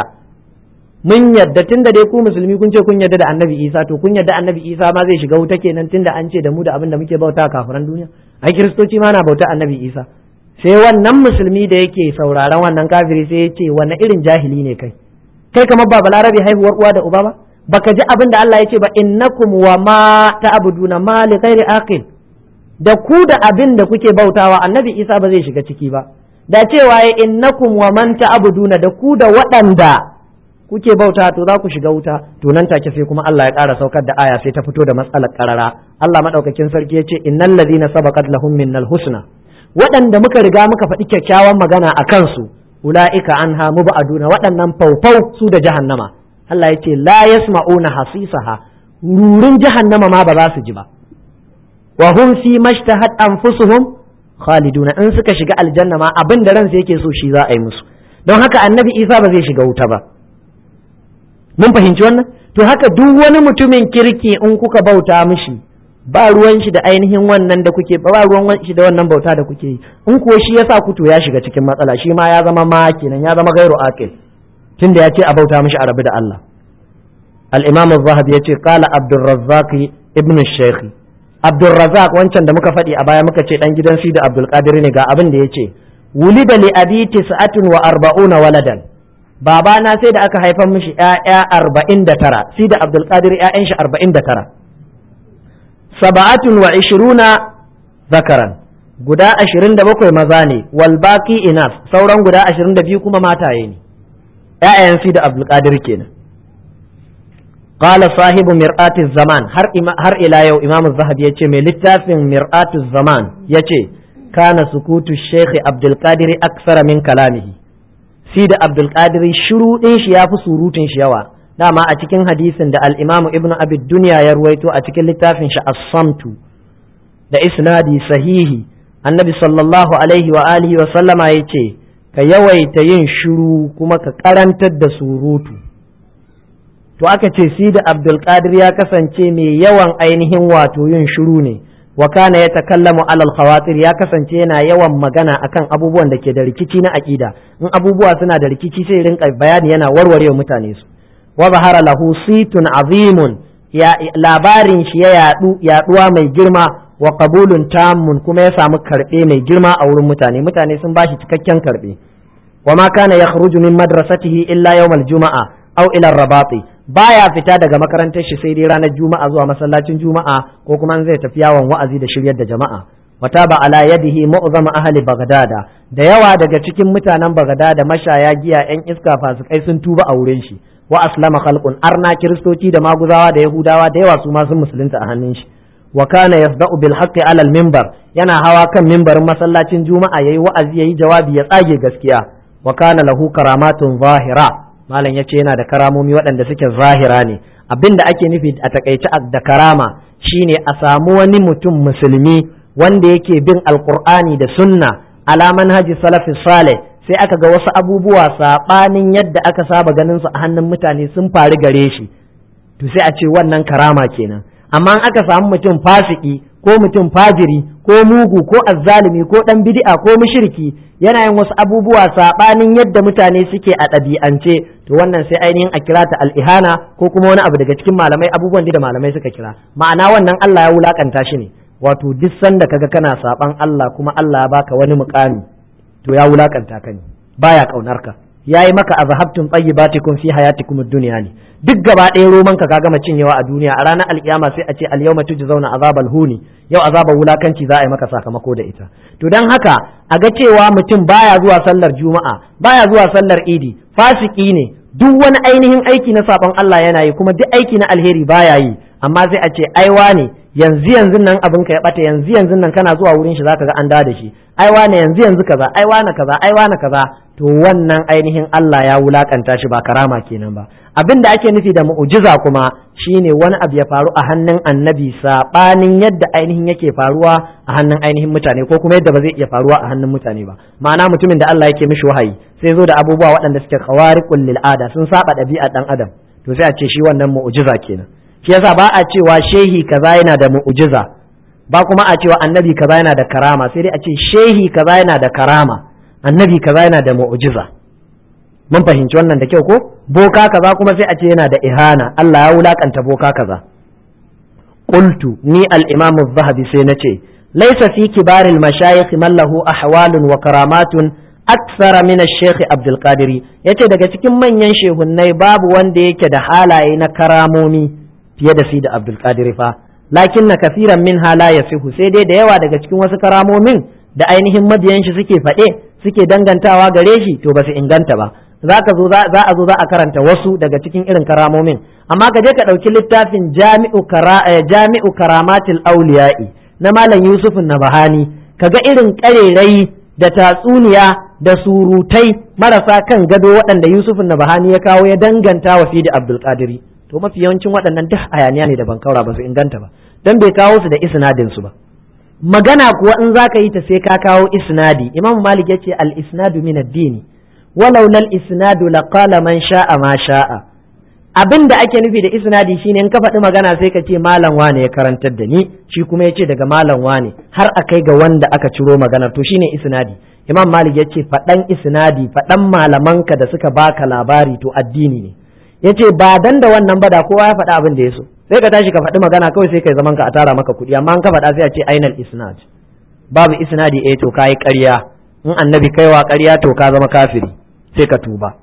mun yadda tunda dai ku musulmi kun ce kun yadda da annabi isa to kun yadda annabi isa ma zai shiga wuta kenan tunda an ce da mu da abin da muke bauta kafiran duniya ai kiristoci ma na bauta annabi isa sai wannan musulmi da yake sauraron wannan kafiri sai ya ce wani irin jahili ne kai kai kamar ba balarabe haihuwar uwa da uba ba baka ji abin da Allah ya ce ba innakum wa ma ta'buduna ma li ghairi aqil da ku da abin da kuke bautawa annabi Isa ba zai shiga ciki ba da cewa ya innakum wa man ta'buduna da ku da waɗanda kuke bauta to za ku shiga wuta to nan take sai kuma Allah ya ƙara saukar da aya sai ta fito da matsalar karara Allah madaukakin sarki ya ce innal ladina sabaqat lahum minnal husna waɗanda muka riga muka faɗi kyakkyawan magana a kansu ula'ika an hamu ba'aduna waɗannan faufau su da jahannama Allah ya ce la yasma'una hasisaha rurin jahannama ma ba za su ji ba wa hum fi mashtahat anfusuhum khaliduna in suka shiga aljanna ma abin da ransa yake so shi za a yi musu don haka annabi Isa ba zai shiga wuta ba mun fahimci wannan to haka duk wani mutumin kirki in kuka bauta mishi ba ruwan shi da ainihin wannan da kuke ba ruwan shi da wannan bauta da kuke yi in kuwa shi yasa ku to ya shiga cikin matsala shi ma ya zama ma kenan ya zama gairu aqil tunda ya ce a bauta mishi a rabu da Allah al-imam az-zahabi yace qala abdurrazzaq ibn shaykh abdurrazzaq wancan da muka faɗi a baya muka ce dan gidan sida abdul qadir ne ga abin da yace wulida li abi tis'atun wa arba'una waladan babana sai da aka haifar mishi ƴaƴa arba'in da tara sida abdul qadir ƴaƴan shi arba'in da tara saba'atun wa ishiruna zakaran guda ashirin da bakwai maza ne wal baqi inas sauran guda ashirin da biyu kuma mataye ne ƴaƴayen si da abdulkadir kenan qala sahibu mir'ati zaman har har ila yau imamu zahabi yace mai littafin mir'ati zaman yace kana sukutu Sheikh Abdul Qadir aksara min kalamihi si da Abdul Qadir shiru din shi yafi surutun shi yawa dama a cikin hadisin da al-Imam Ibn Abi Dunya ya ruwaito a cikin littafin shi As-Samtu da isnadi sahihi annabi sallallahu alaihi wa alihi wa sallama yace ka yawaita yin shiru kuma ka karantar da surutu to aka ce si da Abdul Qadir ya kasance mai yawan ainihin wato yin shiru ne wa kana ya takallamu alal khawatir ya kasance yana yawan magana akan abubuwan da ke da rikici na aqida in abubuwa suna da rikici sai rinka bayani yana warware mutane su wa zahara lahu situn azimun ya labarin shi ya yadu yaduwa mai girma wa qabulun tammun kuma ya samu karbe mai girma a wurin mutane mutane sun bashi cikakken karbe wa ma kana yakhruju min madrasatihi illa yawmal juma'a aw ila rabati baya fita daga makarantar shi sai dai ranar juma'a zuwa masallacin juma'a ko kuma zai tafi yawon wa'azi da shiryar da jama'a wata ba ala yadihi mu'zama ahli bagdada da yawa daga cikin mutanen bagdada mashaya giya yan iska fasikai sun tuba a wurin shi wa aslama khalqun arna kiristoci da maguzawa da yahudawa da yawa su ma sun musulunta a hannun shi wa kana yasda'u bil haqqi ala al minbar yana hawa kan minbarin masallacin juma'a yayi wa'azi yayi jawabi ya tsage gaskiya wa kana lahu karamatun zahira malam yace yana da karamomi waɗanda suke zahira ne abinda ake nufi a takaice da karama shine a samu wani mutum musulmi wanda yake bin alqur'ani da sunna ala manhaji salafi salih sai aka ga wasu abubuwa saɓanin yadda aka saba ganin su a hannun mutane sun faru gare shi to sai a ce wannan karama kenan amma in aka samu mutum fasiki ko mutum fajiri ko mugu ko azzalimi ko dan bid'a ko mushriki yana yin wasu abubuwa saɓanin yadda mutane suke a ɗabi'ance to wannan sai ainihin a kira ta al'ihana ko kuma wani abu daga cikin malamai abubuwan da malamai suka kira ma'ana wannan Allah ya wulakanta shi ne wato duk sanda kaga kana saɓan Allah kuma Allah ya baka wani mukami to ya wulakanta ka ne baya kaunar ka yayi maka azhabtum tayyibatikum fi hayatikum ad-dunya ne duk gaba ɗaya roman ka gama cinyewa a duniya a ranar alkiyama sai a ce al-yawma tujzauna azabal huni yau azabar wulakanci za a yi maka sakamako da ita to dan haka a ga cewa mutum baya zuwa sallar juma'a baya zuwa sallar idi fasiki ne duk wani ainihin aiki na sabon Allah yana yi kuma duk aiki na alheri baya yi amma sai a ce aiwa ne yanzu yanzu nan abin ka ya bata yanzu yanzu nan kana zuwa wurin shi zaka ga an da shi ai wane yanzu yanzu kaza ai wane kaza ai wane kaza to wannan ainihin Allah ya wulakanta shi ba karama kenan ba abin da ake nufi da mu'jiza kuma shine wani abu ya faru a hannun annabi sabanin yadda ainihin yake faruwa a hannun ainihin mutane ko kuma yadda ba zai iya faruwa a hannun mutane ba ma'ana mutumin da Allah yake mishi wahayi sai zo da abubuwa waɗanda suke khawariqul lil ada sun saba ɗabi'ar dan adam to sai a ce shi wannan mu'jiza kenan shi yasa ba a cewa shehi kaza yana da mu'jiza ba kuma a cewa annabi kaza yana da karama sai dai a ce shehi kaza yana da karama annabi kaza yana da mu'jiza mun fahimci wannan da kyau ko boka kaza kuma sai a ce yana da ihana Allah ya wulakanta boka kaza qultu ni al-imam az-zahabi sai nace laysa fi kibar al-mashayikh man lahu ahwalun wa karamatun aksara min ash-shaykh Abdul Qadir yace daga cikin manyan shehunnai babu wanda yake da halaye na karamomi fiye da si da Abdul Qadir fa lakin na kafiran min hala ya fihu sai dai da yawa daga cikin wasu karamomin da ainihin mabiyan shi suke faɗe suke dangantawa gare shi to ba su inganta ba za ka zo za a zo za a karanta wasu daga cikin irin karamomin amma ka je ka ɗauki littafin jami'u jami'u karamatil auliya'i na malam yusuf nabahani ka ga irin ƙarerai da tatsuniya da surutai marasa kan gado waɗanda yusuf nabahani ya kawo ya danganta wa fidi abdul qadiri to mafi yawancin waɗannan duk hayaniya ne da ban kaura ba su inganta ba dan bai kawo su da isnadin su ba magana kuwa in zaka yi ta sai ka kawo isnadi imam malik yace al isnadu min ad-dini walau lal isnadu laqala man sha'a ma sha'a abin da ake nufi da isnadi shine in ka faɗi magana sai ka ce malam wane ya karantar da ni shi kuma ya ce daga malam wane har a kai ga wanda aka ciro maganar to shine isnadi imam malik ya ce faɗan isnadi faɗan malamanka da suka baka labari to addini ne ya ce ba dan da wannan ba da kowa ya faɗa abin da ya so sai ka tashi ka faɗi magana kawai sai kai zaman ka a tara maka kuɗi amma an ka faɗa sai a ce ainal isnad babu isnadi eh to kayi ƙarya in annabi kaiwa ƙarya to ka zama kafiri sai ka tuba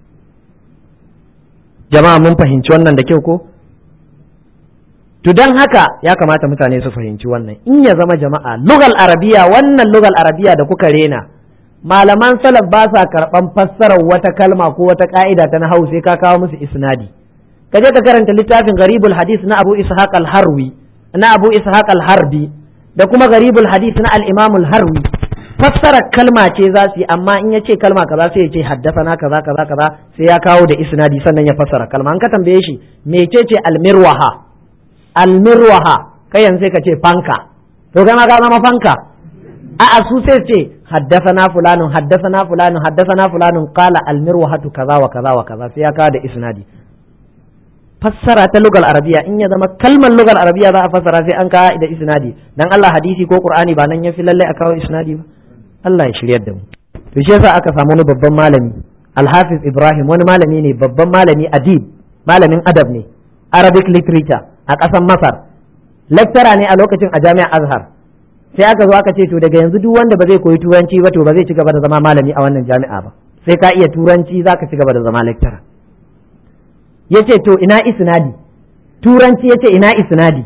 jama'a mun fahimci wannan da kyau ko to don haka ya kamata mutane su fahimci wannan in ya zama jama'a lugal arabiya wannan lugal arabiya da kuka rena malaman salaf ba sa karɓan fassarar wata kalma ko wata ka'ida ta nahau sai ka kawo musu isnadi ka je ka karanta littafin garibul hadis na abu ishaq al-harwi na abu ishaq al-harbi da kuma garibul hadis na al-imam al-harwi fassara kalma ce za su yi amma in ya ce kalma kaza sai ya ce haddasana kaza kaza kaza sai ya kawo da isnadi sannan ya fassara kalma an ka tambaye shi mecece almirwaha almirwaha kai yanzu sai ka ce fanka to kai ma ka zama fanka a'a su sai ce haddasana fulanun haddasana fulanun haddasana fulanun qala almirwahatu kaza wa kaza wa kaza sai ya kawo da isnadi fassara ta lugal arabiya in ya zama kalmar lugal arabiya za a fassara sai an kawo da isnadi dan Allah hadisi ko qur'ani ba nan ya fi lalle a kawo isnadi ba Allah ya shiryar da mu to shi yasa aka samu wani babban malami Al-Hafiz Ibrahim wani malami ne babban malami adib malamin adab ne Arabic literature a ƙasar Masar lecturer ne a lokacin a jami'ar Azhar sai aka zo aka ce to daga yanzu duk wanda ba zai koyi turanci ba to ba zai ci gaba da zama malami a wannan jami'a ba sai ka iya turanci zaka ci gaba da zama lecturer yace to ina isnadi turanci yace ina isnadi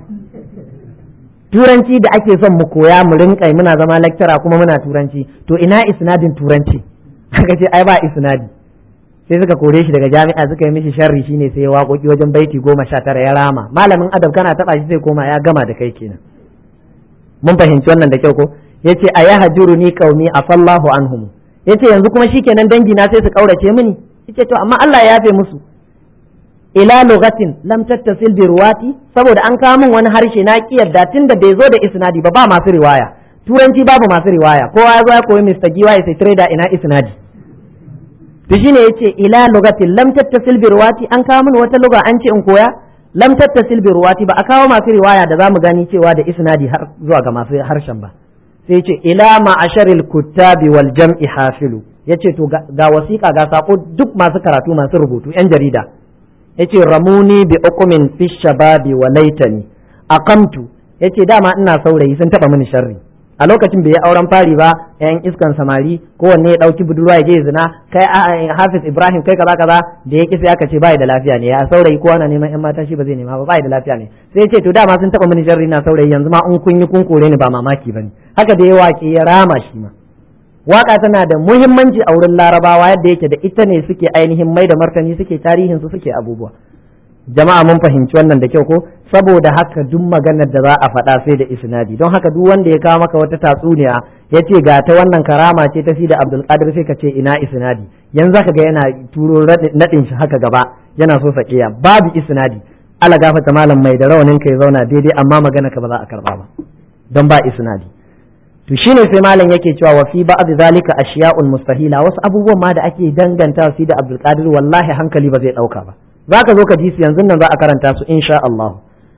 turanci da ake son mu koya mu rinka muna zama lecturer kuma muna turanci to ina isnadin turanci aka ce ai ba isnadi sai suka kore shi daga jami'a suka yi mishi sharri shine sai ya waƙoƙi wajen baiti goma sha tara ya rama malamin adab kana taɓa shi sai koma ya gama da kai kenan mun fahimci wannan da kyau ko yace a ya hajuru ni qaumi afallahu anhum yace yanzu kuma shikenan dangi na sai su kaurace mini yace to amma Allah ya yafe musu ila lugatin lam tattasil bi ruwati saboda an kawo min wani harshe na ki yadda tunda bai zo da isnadi ba ba masu riwaya turanci babu masu riwaya kowa ya zo ya koyi Mr. Giwa ya sai trader ina isnadi to shine yace ila lugatin lam tattasil bi ruwati an kawo min wata luga an ce in koya lam tattasil bi ruwati ba a kawo masu riwaya da zamu gani cewa da isnadi har zuwa ga masu harshen ba sai yace ila ma'asharil kuttabi wal jam'i hafilu yace to ga wasiƙa ga sako duk masu karatu masu rubutu yan jarida yace ramuni bi uqumin fi shababi wa laitani aqamtu yace dama ina saurayi sun taba mini sharri a lokacin bai yi auren fari ba yan iskan samari kowanne ya dauki budurwa ya je zina kai Hafiz Ibrahim kai kaza kaza da ya sai aka ce bai da lafiya ne ya saurayi kowa na neman yan mata shi ba zai nema ba bai da lafiya ne sai yace to dama sun taba mini sharri na saurayi yanzu ma in kun yi kun kore ni ba mamaki bane haka da ya wake ya rama shi ma waka tana da muhimmanci a wurin larabawa yadda yake da ita ne suke ainihin mai da martani suke tarihin su suke abubuwa jama'a mun fahimci wannan da kyau ko saboda haka duk maganar da za a faɗa sai da isnadi don haka duk wanda ya kawo maka wata tatsuniya ya ce ga ta wannan karama ce ta fi da abdul qadir sai ka ce ina isnadi yanzu zaka ga yana turo nadin shi haka gaba yana so sakiya babu isnadi ala gafata malam mai da rawanin ka ya zauna daidai amma magana ka ba za a karba ba don ba isnadi to shine sai malam yake cewa wa fi ba'd zalika ashiya'un mustahila wasu abubuwan ma da ake danganta su da Abdul Qadir wallahi hankali ba zai dauka ba zaka zo ka ji su yanzu nan za a karanta su insha Allah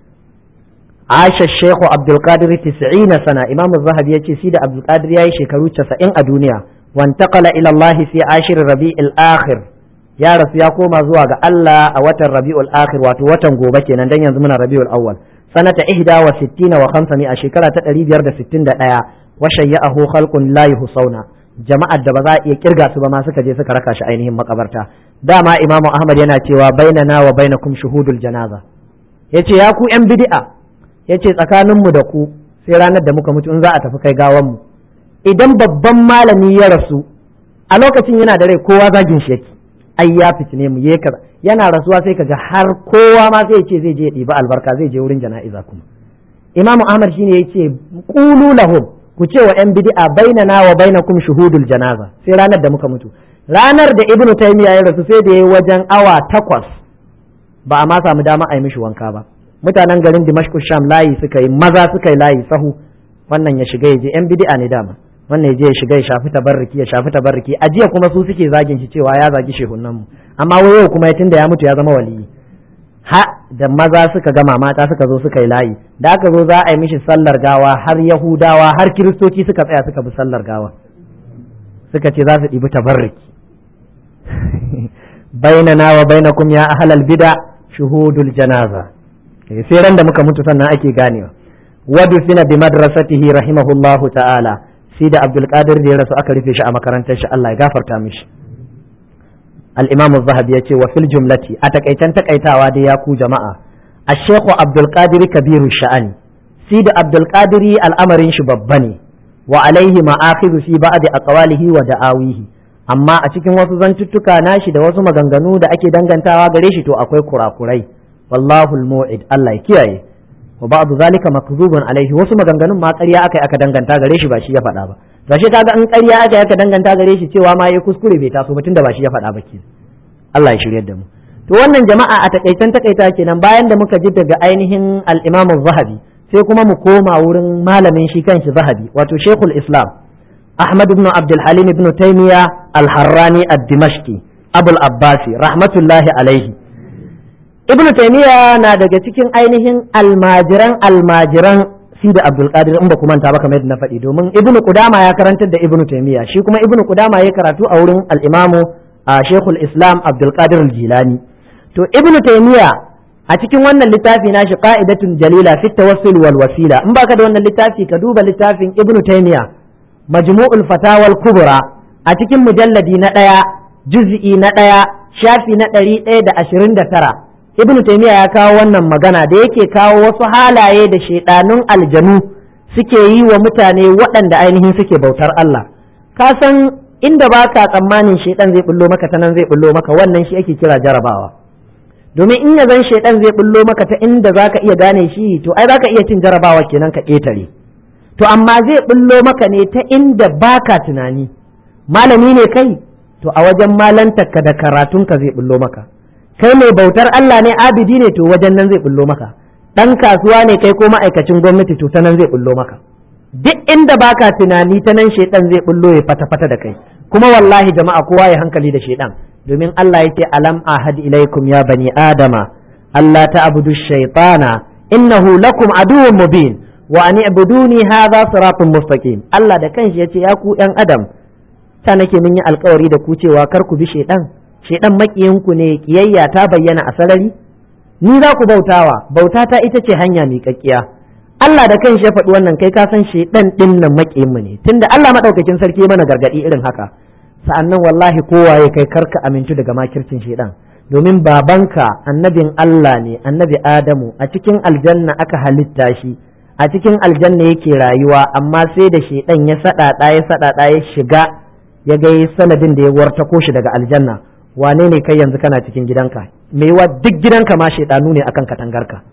Aisha Sheikh Abdul Qadir 90 sana Imam Az-Zahabi yace shi da Abdul Qadir yayi shekaru 90 a duniya wantaqala ila Allah fi ashir Rabi'il akhir ya rasu ya koma zuwa ga Allah a watan Rabi'ul akhir wato watan gobe kenan dan yanzu muna Rabi'ul awwal sanata ihda wa sittina wa khamsami a shekara ta 561 washayya'ahu khalqun la yuhsawna jama'ar da ba za a iya kirga su ba ma suka je suka raka shi ainihin makabarta dama imamu ahmad yana cewa bainana wa bainakum shuhudul janaza yace ya ku yan bid'a yace tsakanin mu da ku sai ranar da muka mutu in za a tafi kai gawan mu idan babban malami ya rasu a lokacin yana da rai kowa zagin shi yake ai ya fitine mu ye kaza yana rasuwa sai kaga har kowa ma zai ce zai je ya ɗiba albarka zai je wurin jana'iza kuma imamu ahmad shine yace qulu lahum ku ce wa 'yan bid'a bainana wa bainakum shuhudul janaza sai ranar da muka mutu ranar da ibnu taymiya ya rasu sai da yayi wajen awa takwas ba a ma samu dama a yi mishi wanka ba mutanen garin dimashq sham layi suka yi maza suka yi layi sahu wannan ya shiga ya je 'yan bid'a ne dama wannan ya je ya shiga ya shafi tabarruki ya shafi tabarruki a jiya kuma su suke zagin shi cewa ya zagi shehunan mu amma wai yau kuma tunda ya mutu ya zama waliyi ha da maza suka gama mata suka zo suka yi layi da aka zo za a yi mishi sallar gawa har yahudawa har kiristoci suka tsaya suka bi sallar gawa suka ce za su ɗibi tabarriki bainana wa bainakum ya ahlal bida shuhudul janaza sai ran da muka mutu sannan ake ganewa wadu fina bi madrasatihi rahimahullahu ta'ala sai da abdul qadir da ya rasu aka rufe shi a makarantar shi Allah ya gafarta mishi الإمام الذهبي يتي وفي الجملة أتكيتن تكيتاوا دي ياكو جماعة الشيخ عبد القادر كبير الشأن سيد عبد القادر الأمر شببني وعليه مآخذ في بعض أقواله ودعاويه amma a cikin wasu zantuttuka nashi da wasu maganganu da ake dangantawa gare shi to akwai kurakurai wallahu almu'id Allah ya kiyaye wa ba'du zalika makzubun alaihi wasu maganganun ma ƙarya aka aka danganta gare shi ba shi ya faɗa ba to shi kaga in ƙarya aka yaka danganta gare shi cewa ma yayi kuskure bai taso ba tunda ba shi ya faɗa ba ke Allah ya shiryar da mu to wannan jama'a a takaitan takaita kenan bayan da muka ji daga ainihin al-Imam zahabi sai kuma mu koma wurin malamin shi kanshi Zahabi wato Sheikhul Islam Ahmad ibn Abdul Halim ibn Taymiyyah al-Harrani ad-Dimashqi Abul Abbasi rahmatullahi alaihi Ibn Taymiyyah na daga cikin ainihin almajiran almajiran Sidi Abdul Qadir in ba ku manta ba kamar yadda na faɗi domin Ibn Qudama ya karantar da Ibn Taymiyyah shi kuma Ibn Qudama ya karatu a wurin al-Imamu Sheikhul Islam Abdul Qadir al-Jilani to Ibn Taymiyyah a cikin wannan littafi na shi qa'idatun jalila fi tawassul wal wasila in baka da wannan littafi ka duba littafin Ibn Taymiyyah majmu'ul fatawa al-kubra a cikin mujalladi na ɗaya juz'i na ɗaya shafi na ɗari ɗaya da ashirin da tara ibn taymiya ya kawo wannan magana da yake kawo wasu halaye da shaidanun aljanu suke yi wa mutane waɗanda ainihin suke bautar Allah ka san inda baka tsammanin shaidan zai bullo maka ta nan zai bullo maka wannan shi ake kira jarabawa domin in ya zan shaidan zai bullo maka ta inda zaka iya gane shi to ai zaka iya cin jarabawa kenan ka ƙetare to amma zai bullo maka ne ta inda baka tunani malami ne kai to a wajen malantarka da karatunka zai bullo maka kai mai bautar Allah ne abidi ne to wajen nan zai bullo maka dan kasuwa ne kai ko ma'aikacin gwamnati to ta nan zai bullo maka duk inda baka tunani ta nan shedan zai bullo ya fata fata da kai kuma wallahi jama'a kowa ya hankali da shedan domin Allah yake alam ahad ilaikum ya bani adama Allah ta'budu shaytana innahu lakum aduwwun mubin wa an i'buduni hadha siratun mustaqim Allah da kanshi yace ya ku yan adam ta nake mun yi alkawari da ku cewa kar ku bi shedan shedan makiyinku ne kiyayya ta bayyana a sarari ni za ku bautawa bauta ta ita ce hanya miƙaƙƙiya Allah da kanshi ya faɗi wannan kai ka san shedan din nan makiyinmu ne tunda Allah madaukakin sarki mana gargadi irin haka sa'annan wallahi kowa ya kai karka amintu daga makircin shedan domin babanka annabin Allah ne annabi Adamu a cikin aljanna aka halitta shi a cikin aljanna yake rayuwa amma sai da shedan ya saɗaɗa ya saɗaɗa ya shiga ya ga sanadin da ya wartako shi daga aljanna wane ne kai yanzu kana cikin gidanka wa duk gidanka ma shaidanu ne akan katangarka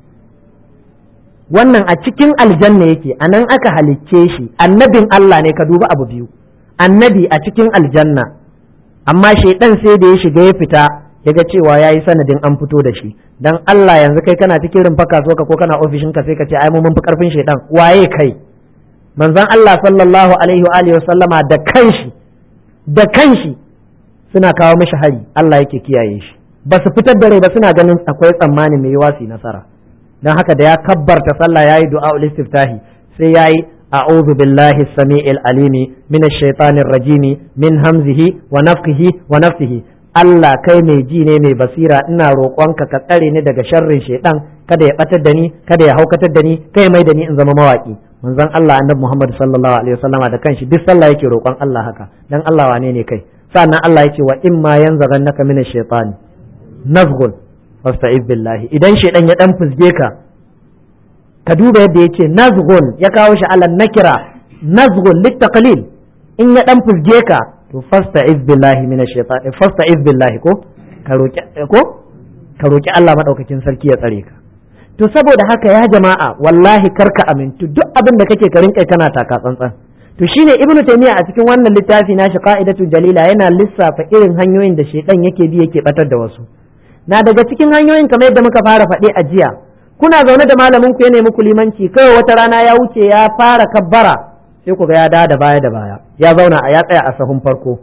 wannan a cikin aljanna yake a nan aka halicce shi annabin Allah ne ka duba abu biyu annabi a cikin aljanna amma shaidan sai da ya shiga ya fita ya ga cewa ya yi sanadin an fito da shi dan Allah yanzu kai kana cikin rumfa kasuwa ko kana ofishin ka sai ka ce ai mun fi karfin shaidan waye kai manzon Allah sallallahu alaihi wa alihi sallama da kanshi da kanshi suna kawo mishi hari Allah yake kiyaye shi ba su fitar da rai ba suna ganin akwai tsammani mai yiwa su nasara dan haka da ya kabbarta sallah yayi du'a ul istiftahi sai yayi a'udhu billahi samiil alimi minash shaitanir rajimi min hamzihi wa nafthihi wa nafthihi Allah kai mai ji ne mai basira ina roƙonka ka tsare ni daga sharrin shaitan kada ya batar da ni kada ya haukatar da ni kai mai da ni in zama mawaki manzon Allah annabi Muhammad sallallahu alaihi wasallama da kanshi duk sallah yake roƙon Allah haka dan Allah wane ne kai sannan Allah yake wa in ma yanzaghannaka minash shaitani nazghun fasta'iz billahi idan shaitan ya dan fusge ka ka duba yadda yake nazghun ya kawo shi ala nakira nazghun littaqlil in ya dan fusge ka to fasta'iz billahi minash shaitani fasta'iz billahi ko ka roki ko ka roki Allah madaukakin sarki ya tsare ka to saboda haka ya jama'a wallahi karka amintu duk abin da kake ka rinka kana taka tsantsan to shine ibnu taymiya a cikin wannan littafi nashi qa'idatu jalila yana lissafa irin hanyoyin da shedan yake bi yake batar da wasu na daga cikin hanyoyin kamar yadda muka fara faɗi a jiya kuna zaune da malamin ku ya nemi ku limanci kawai wata rana ya wuce ya fara kabbara sai ku ga ya da baya da baya ya zauna a ya tsaya a sahun farko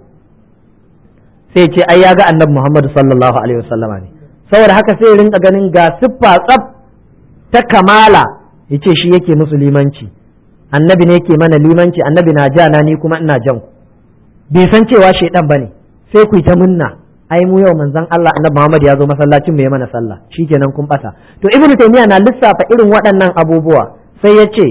sai ce ai ya ga annabi Muhammad sallallahu alaihi wasallama ne saboda haka sai rinka ganin ga siffa tsaf ta kamala yace shi yake musu limanci annabi ne yake mana limanci annabi na ja na ni kuma ina jan ku bai san cewa shaidan bane sai ku yi ta munna ai mu yau manzon Allah annabi Muhammad ya zo masallacin mu ya mana sallah shikenan kun bata to ibnu taymiya na lissafa irin waɗannan abubuwa sai ya ce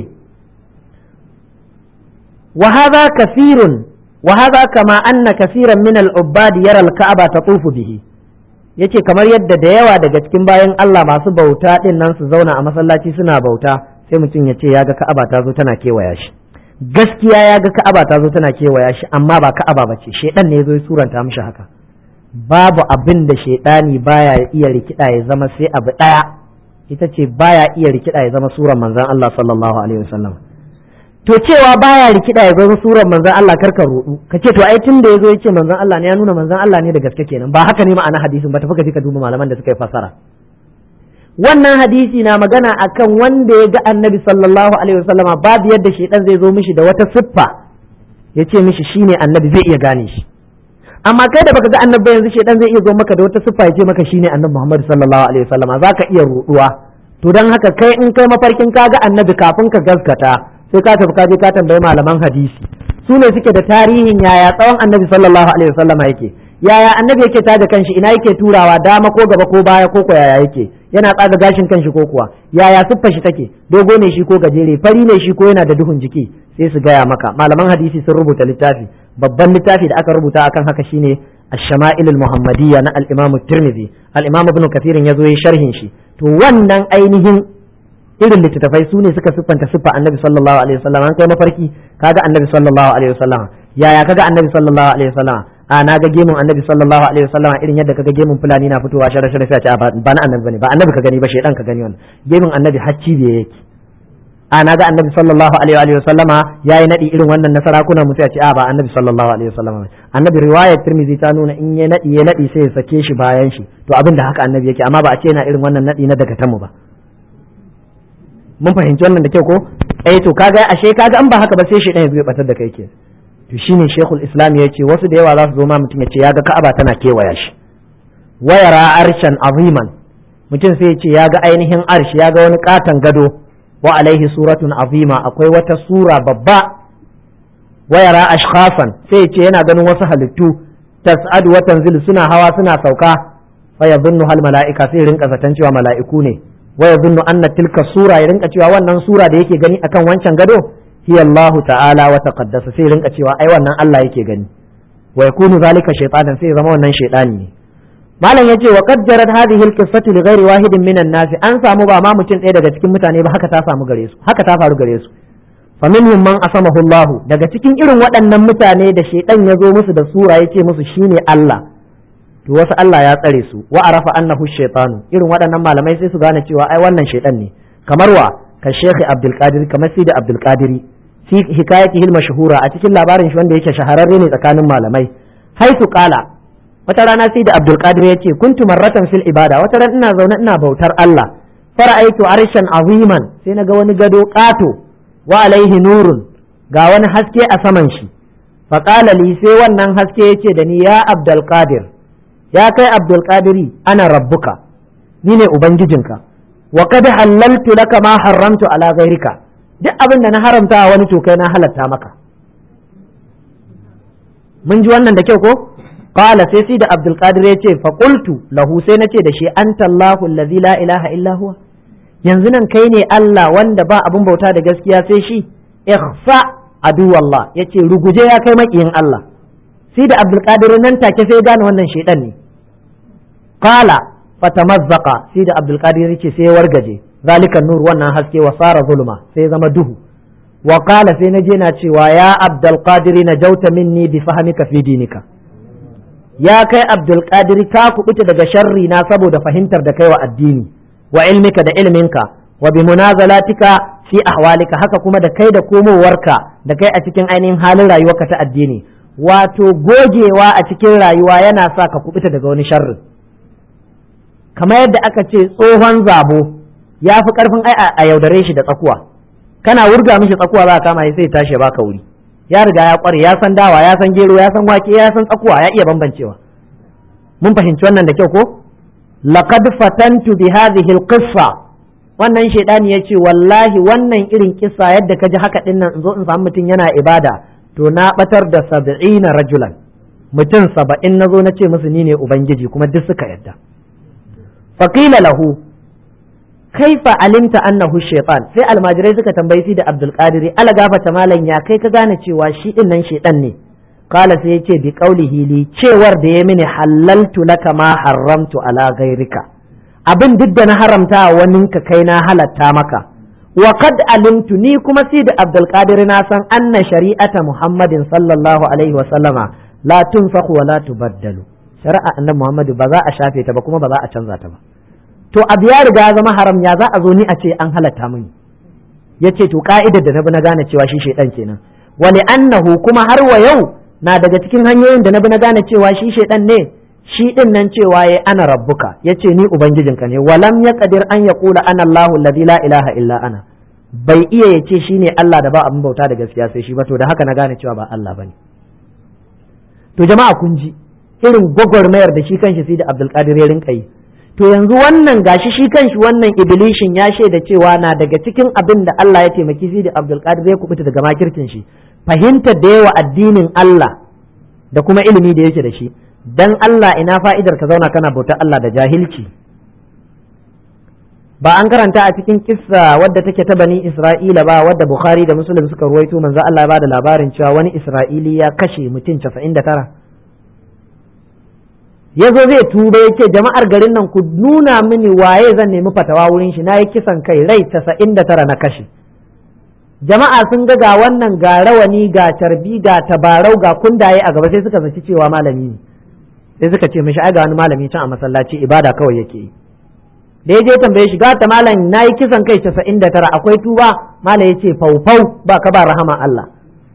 wa hadha kathirun wa hadha kama anna kaseeran min al-ubbad yara al-ka'aba tatufu bihi yace kamar yadda da yawa daga cikin bayan Allah masu bauta din nan su zauna a masallaci suna bauta sai mutum ya ce ya ga ka'aba ta zo tana kewaya shi gaskiya ya ga ka'aba ta zo tana kewaya shi amma ba ka'aba ba ce shedan ne ya zo ya suranta mishi haka babu abin da shaidani baya iya rikida ya zama sai abu daya ita ce baya iya rikida ya zama suran manzon Allah sallallahu alaihi wasallam to cewa baya rikida ya zama surar manzon Allah karka rudu ka ce to ai tun da yazo yace manzon Allah ne ya nuna manzon Allah ne da gaske kenan ba haka ne ma'ana hadisin ba tafi ka je ka duba malaman da suka yi fasara wannan hadisi na magana akan wanda ya ga annabi sallallahu alaihi wasallama babu yadda shedan zai zo mishi da wata siffa ya ce mishi shine annabi zai iya gane shi amma kai da baka ga annabi yanzu shedan zai iya zo maka da wata siffa ya ce maka shine annabi Muhammad sallallahu alaihi wasallama zaka iya ruduwa to dan haka kai in kai mafarkin ka ga annabi kafin ka gaskata sai ka tafi ka je ka tambayi malaman hadisi su ne suke da tarihin yaya tsawon annabi sallallahu alaihi wasallama yake yaya annabi yake tada kanshi ina yake turawa dama ko gaba ko baya ko ko yaya yake yana tsaga gashin kanshi ko kuwa yaya siffar shi take dogo ne shi ko gajere fari ne shi ko yana da duhun jiki sai su gaya maka malaman hadisi sun rubuta littafi babban littafi da aka rubuta akan haka shine ash-shama'il al-muhammadiyya na al-imam tirmidhi al-imam ibn kathir ya zo yi sharhin shi to wannan ainihin irin littattafai su ne suka siffanta siffa annabi sallallahu alaihi wasallam an kai mafarki kaga annabi sallallahu alaihi wasallam yaya kaga annabi sallallahu alaihi wasallam a na ga gemun annabi sallallahu alaihi wasallam irin yadda kaga gemun fulani na fitowa shara shara sai a ce ba na annabi bane ba annabi ka gani ba shedan ka gani wannan gemun annabi hacci da yake a na ga annabi sallallahu alaihi wasallama yayi nadi irin wannan na sarakuna mu sai a ce a ba annabi sallallahu alaihi wasallama annabi riwayar tirmidhi ta nuna in ya nadi ya nadi sai ya sake shi bayan shi to abin da haka annabi yake amma ba a ce yana irin wannan nadi na daga tamu ba mun fahimci wannan da kyau ko eh to kaga ashe kaga an ba haka ba sai shedan ya zo ya batar da kai ke to shine shekul islam ya ce wasu da yawa za su zo ma mutum ya ce ya ga ka'aba tana kewaya shi wayara arshan aziman mutum sai ya ce ya ga ainihin arshi ya ga wani katon gado wa alaihi suratun azima akwai wata sura babba wayara ashkhasan sai ya ce yana ganin wasu halittu tas'adu wa tanzilu suna hawa suna sauka fa yadhunnu hal mala'ika sai rinka zaton cewa mala'iku ne wa yadhunnu anna tilka sura ya rinka cewa wannan sura da yake gani akan wancan gado hiya Allah ta'ala wa taqaddasa sai rinka cewa ai wannan Allah yake gani wa yakunu zalika shaytanan sai zama wannan shaytani ne malam yace wa qad jarat hadhihi al-qissatu li ghairi wahidin minan nas an samu ba ma mutum ɗaya daga cikin mutane ba haka ta samu gare su haka ta faru gare su fa minhum man asamahu Allah daga cikin irin waɗannan mutane da shaytan ya zo musu da sura yace musu shine Allah to wasu Allah ya tsare su wa arafa annahu shaytanu irin waɗannan malamai sai su gane cewa ai wannan shaytan ne kamar wa ka Sheikh Abdul Qadir kamar Sidi Abdul Qadiri fi hikayatihi mashhura a cikin labarin shi wanda yake shahararre ne tsakanin malamai haitu qala wata rana sai da Abdul Qadir yace kuntu marratan fil ibada wata ran ina zaune ina bautar Allah fara'aitu arshan aziman sai naga wani gado kato wa alaihi nurun ga wani haske a saman shi fa qala li sai wannan haske yace da ni ya Abdul Qadir ya kai Abdul Qadiri ana rabbuka ni ne ubangijinka wa qad halaltu laka ma haramtu ala ghairika duk abin da na haramta wani to kai na halatta maka mun ji wannan da kyau ko qala sai sai da abdul qadir ya ce fa qultu lahu sai nace da shi anta allahu allazi la ilaha illa huwa yanzu nan kai ne allah wanda ba abin bauta da gaskiya sai shi ikhfa adu wallah yace ruguje ya kai makiyin allah sai da abdul qadir nan take sai gane wannan shedan ne qala fatamazzaqa sai da abdul qadir yace sai wargaje zalika nur wannan haske wa sara zulma sai zama duhu wa qala sai naje na cewa ya abdul qadir najauta minni bi fahmika fi dinika ya kai abdul qadir ka kubuta daga sharri na saboda fahimtar da kai wa addini wa ilmika da ilminka wa bi munazalatika fi ahwalika haka kuma da kai da komowarka da kai a cikin ainihin halin rayuwarka ta addini wato gogewa a cikin rayuwa yana sa ka kubuta daga wani sharri kamar yadda aka ce tsohon zabo ya fi karfin ai a yaudare shi da tsakuwa kana wurga mishi tsakuwa za ka kama sai tashi ya baka wuri ya riga ya kware ya san dawa ya san gero ya san wake ya san tsakuwa ya iya bambancewa mun fahimci wannan da kyau ko laqad fatantu bi hadhihi alqissa wannan shaidani ya ce wallahi wannan irin kisa yadda ka ji haka dinnan in zo in samu mutum yana ibada to na batar da sab'ina rajulan mutum saba'in na zo na ce musu ni ne ubangiji kuma duk suka yadda faqila lahu kaifa alimta annahu shaytan sai almajirai suka tambayi shi da abdul qadir ala gafata malam ya kai ka gane cewa shi din nan shaytan ne kala sai yace bi qaulihi li cewar da ya mini halaltu laka ma haramtu ala ghairika abin duk da na haramta wani ka kai na halatta maka wa qad alimtu ni kuma si da abdul qadir na san anna shari'ata muhammadin sallallahu alaihi wa sallama la tunfakhu wa la tubaddalu shari'a annabi muhammadu ba za a shafe ta ba kuma ba za a canza ta ba to abu ya riga ya zama haram ya za a zo ni a ce an halatta mini yace to ka'idar da na bi na gane cewa shi shaidan kenan wa annahu kuma har wa yau na daga cikin hanyoyin da na bi na gane cewa shi shaidan ne shi din nan cewa ya ana rabbuka yace ni ubangijinka ne walam yaqdir an yaqula ana Allahu alladhi la ilaha illa ana bai iya yace shine Allah da ba abin bauta da gaskiya sai shi ba to da haka na gane cewa ba Allah bane to jama'a kun ji irin gwagwarmayar da shi kanshi sai da Abdul Qadir ya rinka yi to yanzu wannan gashi shi kanshi wannan iblishin ya shaida cewa na daga cikin abin da Allah ya taimaki sai da Abdul Qadir ya kubuta daga makircin shi fahimtar da yawa addinin Allah da kuma ilimi da yake da shi dan Allah ina fa'idar ka zauna kana bautar Allah da jahilci ba an karanta a cikin kissa wadda take ta bani Isra'ila ba wadda Bukhari da Muslim suka ruwaito manzo Allah ya bada labarin cewa wani Isra'ili ya kashe mutum 99 ya zo zai tuba ya ce jama'ar garin nan ku nuna mini waye zan nemi fatawa wurin shi na yi kisan kai rai 99 na kashe jama'a sun ga ga wannan ga rawani ga carbi ga tabarau ga kundaye a gaba sai suka zaci cewa malami ne sai suka ce mishi ai ga wani malami can a masallaci ibada kawai yake yi da ya je tambaye shi ta malam na yi kisan kai casa'in da tara akwai tuba malam ya ce faufau ba ka ba rahama Allah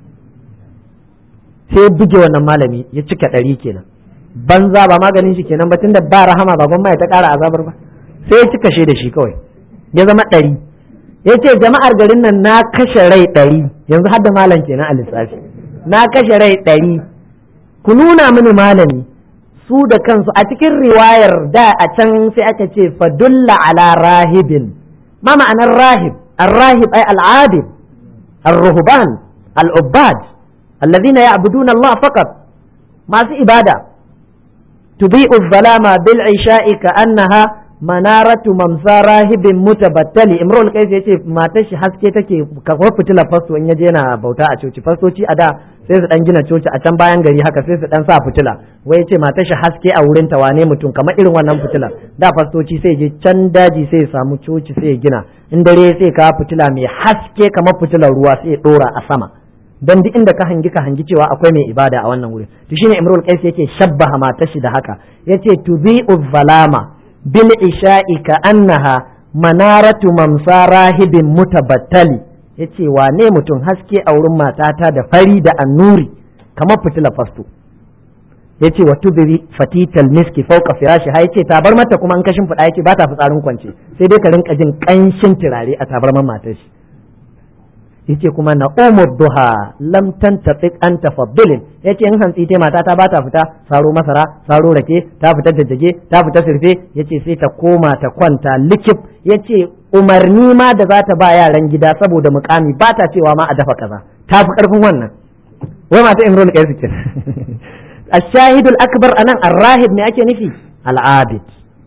sai buge wannan malami ya cika ɗari kenan banza ba maganin shi kenan ba tunda ba rahama ba gwamma ya ta ƙara azabar ba sai ya cika shi da shi kawai ya zama ɗari ya ce jama'ar garin nan na kashe rai ɗari yanzu har da malam kenan a lissafi na kashe rai ɗari ku nuna mini malami su da kansu a cikin riwayar da a can sai aka ce fadulla ala rahibin ma ma'anar rahib الراهب أي العابد الرهبان العباد الذين يعبدون الله فقط ما في إبادة تضيء الظلام بالعشاء كأنها منارة ممسى راهب متبتل امرؤ القيس yace matar shi haske take kamar fitilar fasto in yaje yana bauta a coci fastoci a da sai su dan gina coci a can bayan gari haka sai su dan sa fitila wai yace matar shi haske a wurin ta wane mutum kamar irin wannan fitila da fastoci sai je can daji sai ya samu coci sai ya gina in dare sai ka fitila mai haske kamar fitilar ruwa sai ya dora a sama dan duk inda ka hangi ka hangi cewa akwai mai ibada a wannan wurin to shine imrul qais yake shabbaha matar shi da haka yace tubi'u zalama bil isha'i ka annaha manaratu mamsa rahibin mutabattali yace wane mutum haske a wurin matata da fari da annuri kamar fitila fasto yace wa tudri fatital miski fawqa firashi ha yace tabar mata kuma an kashin fada yace ba ta fitsarin kwance sai dai ka rinka jin kanshin turare a tabarman matar shi yace kuma na umar duha lam tantafiq an tafaddulin yace in hantsi ta mata ta bata fita saro masara saro rake ta fita jajjage ta fita sirfe yace sai ta koma ta kwanta likif yace umarni ma da za ta ba yaran gida saboda mukami ba ta cewa ma a dafa kaza ta fi karfin wannan wai mata imrul qais ke ashahidul akbar anan arrahib me ake nufi al'abid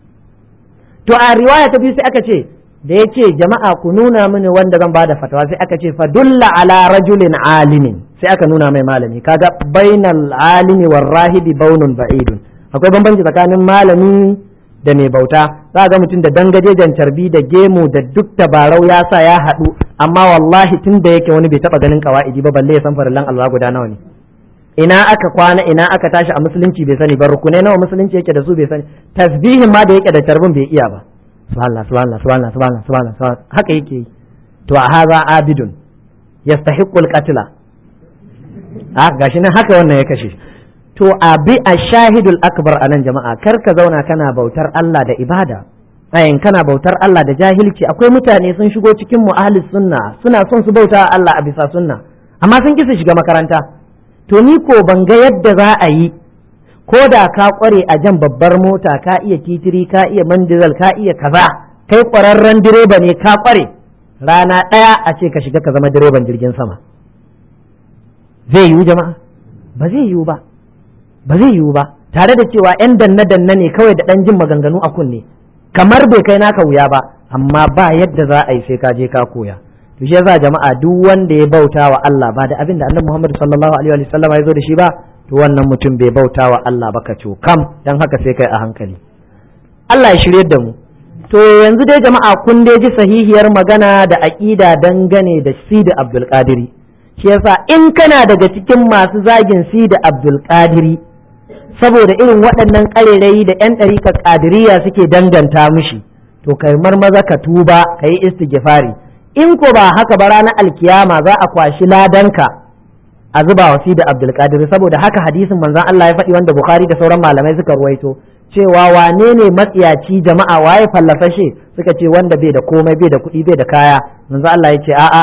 to a riwaya ta biyu sai aka ce da ya ce jama'a ku nuna mini wanda zan bada fatawa sai aka ce fadulla ala rajulin alimin sai aka nuna mai malami kaga bainal alimi war rahibi baunun ba'idun akwai bambanci tsakanin malami da mai bauta za ga mutum da dangajejen carbi da gemu da duk tabarau ya sa ya haɗu amma wallahi tun da yake wani bai taɓa ganin kawa'idi ba balle ya san farillan Allah guda nawa ne ina aka kwana ina aka tashi a musulunci bai sani ba rukunai nawa musulunci yake da su bai sani tasbihin ma da yake da carbin bai iya ba subhanallah subhanallah subhanallah subhanallah subhanallah haka yake yi to a haza abidun yastahiqqul qatla a gashi nan haka wannan ya kashe to abi ashahidul akbar anan jama'a kar ka zauna kana bautar Allah da ibada ayin kana bautar Allah da jahilci akwai mutane sun shigo cikin mu ahli sunna suna son su bauta Allah a bisa sunna amma sun kisa shiga makaranta to ni ko ban ga yadda za a yi ko da ka kware a jan babbar mota ka iya titiri ka iya mandizal ka iya kaza kai kwararren direba ne ka kware rana ɗaya a ce ka shiga ka zama direban jirgin sama zai yiwu jama'a ba zai yiwu ba ba zai yiwu ba tare da cewa yan danne danne ne kawai da ɗan jin maganganu a kunne kamar bai kai naka wuya ba amma ba yadda za a yi sai ka je ka koya to shi yasa jama'a duk wanda ya bauta wa Allah ba da abin da Annabi Muhammad sallallahu alaihi wa sallam ya zo da shi ba to wannan mutum bai bauta wa Allah ba ka kam dan haka sai kai a hankali Allah ya shirye da mu to yanzu dai jama'a kun dai ji sahihiyar magana da aqida dangane da Sidi Abdul Qadiri shi yasa in kana daga cikin masu zagin Sidi Abdul Qadiri saboda irin waɗannan ƙarerayi da 'yan ɗarikar ƙadiriya suke danganta mishi to kai marmaza ka tuba ka yi istighfari in ko ba haka ba ranar alkiyama za a kwashi ladanka a zuba wa da abdulkadir saboda haka hadisin manzon Allah ya faɗi wanda bukhari da sauran malamai suka ruwaito cewa wane ne matsiyaci jama'a waye fallasashe suka ce wanda bai da komai bai da kuɗi bai da kaya manzon Allah ya ce a'a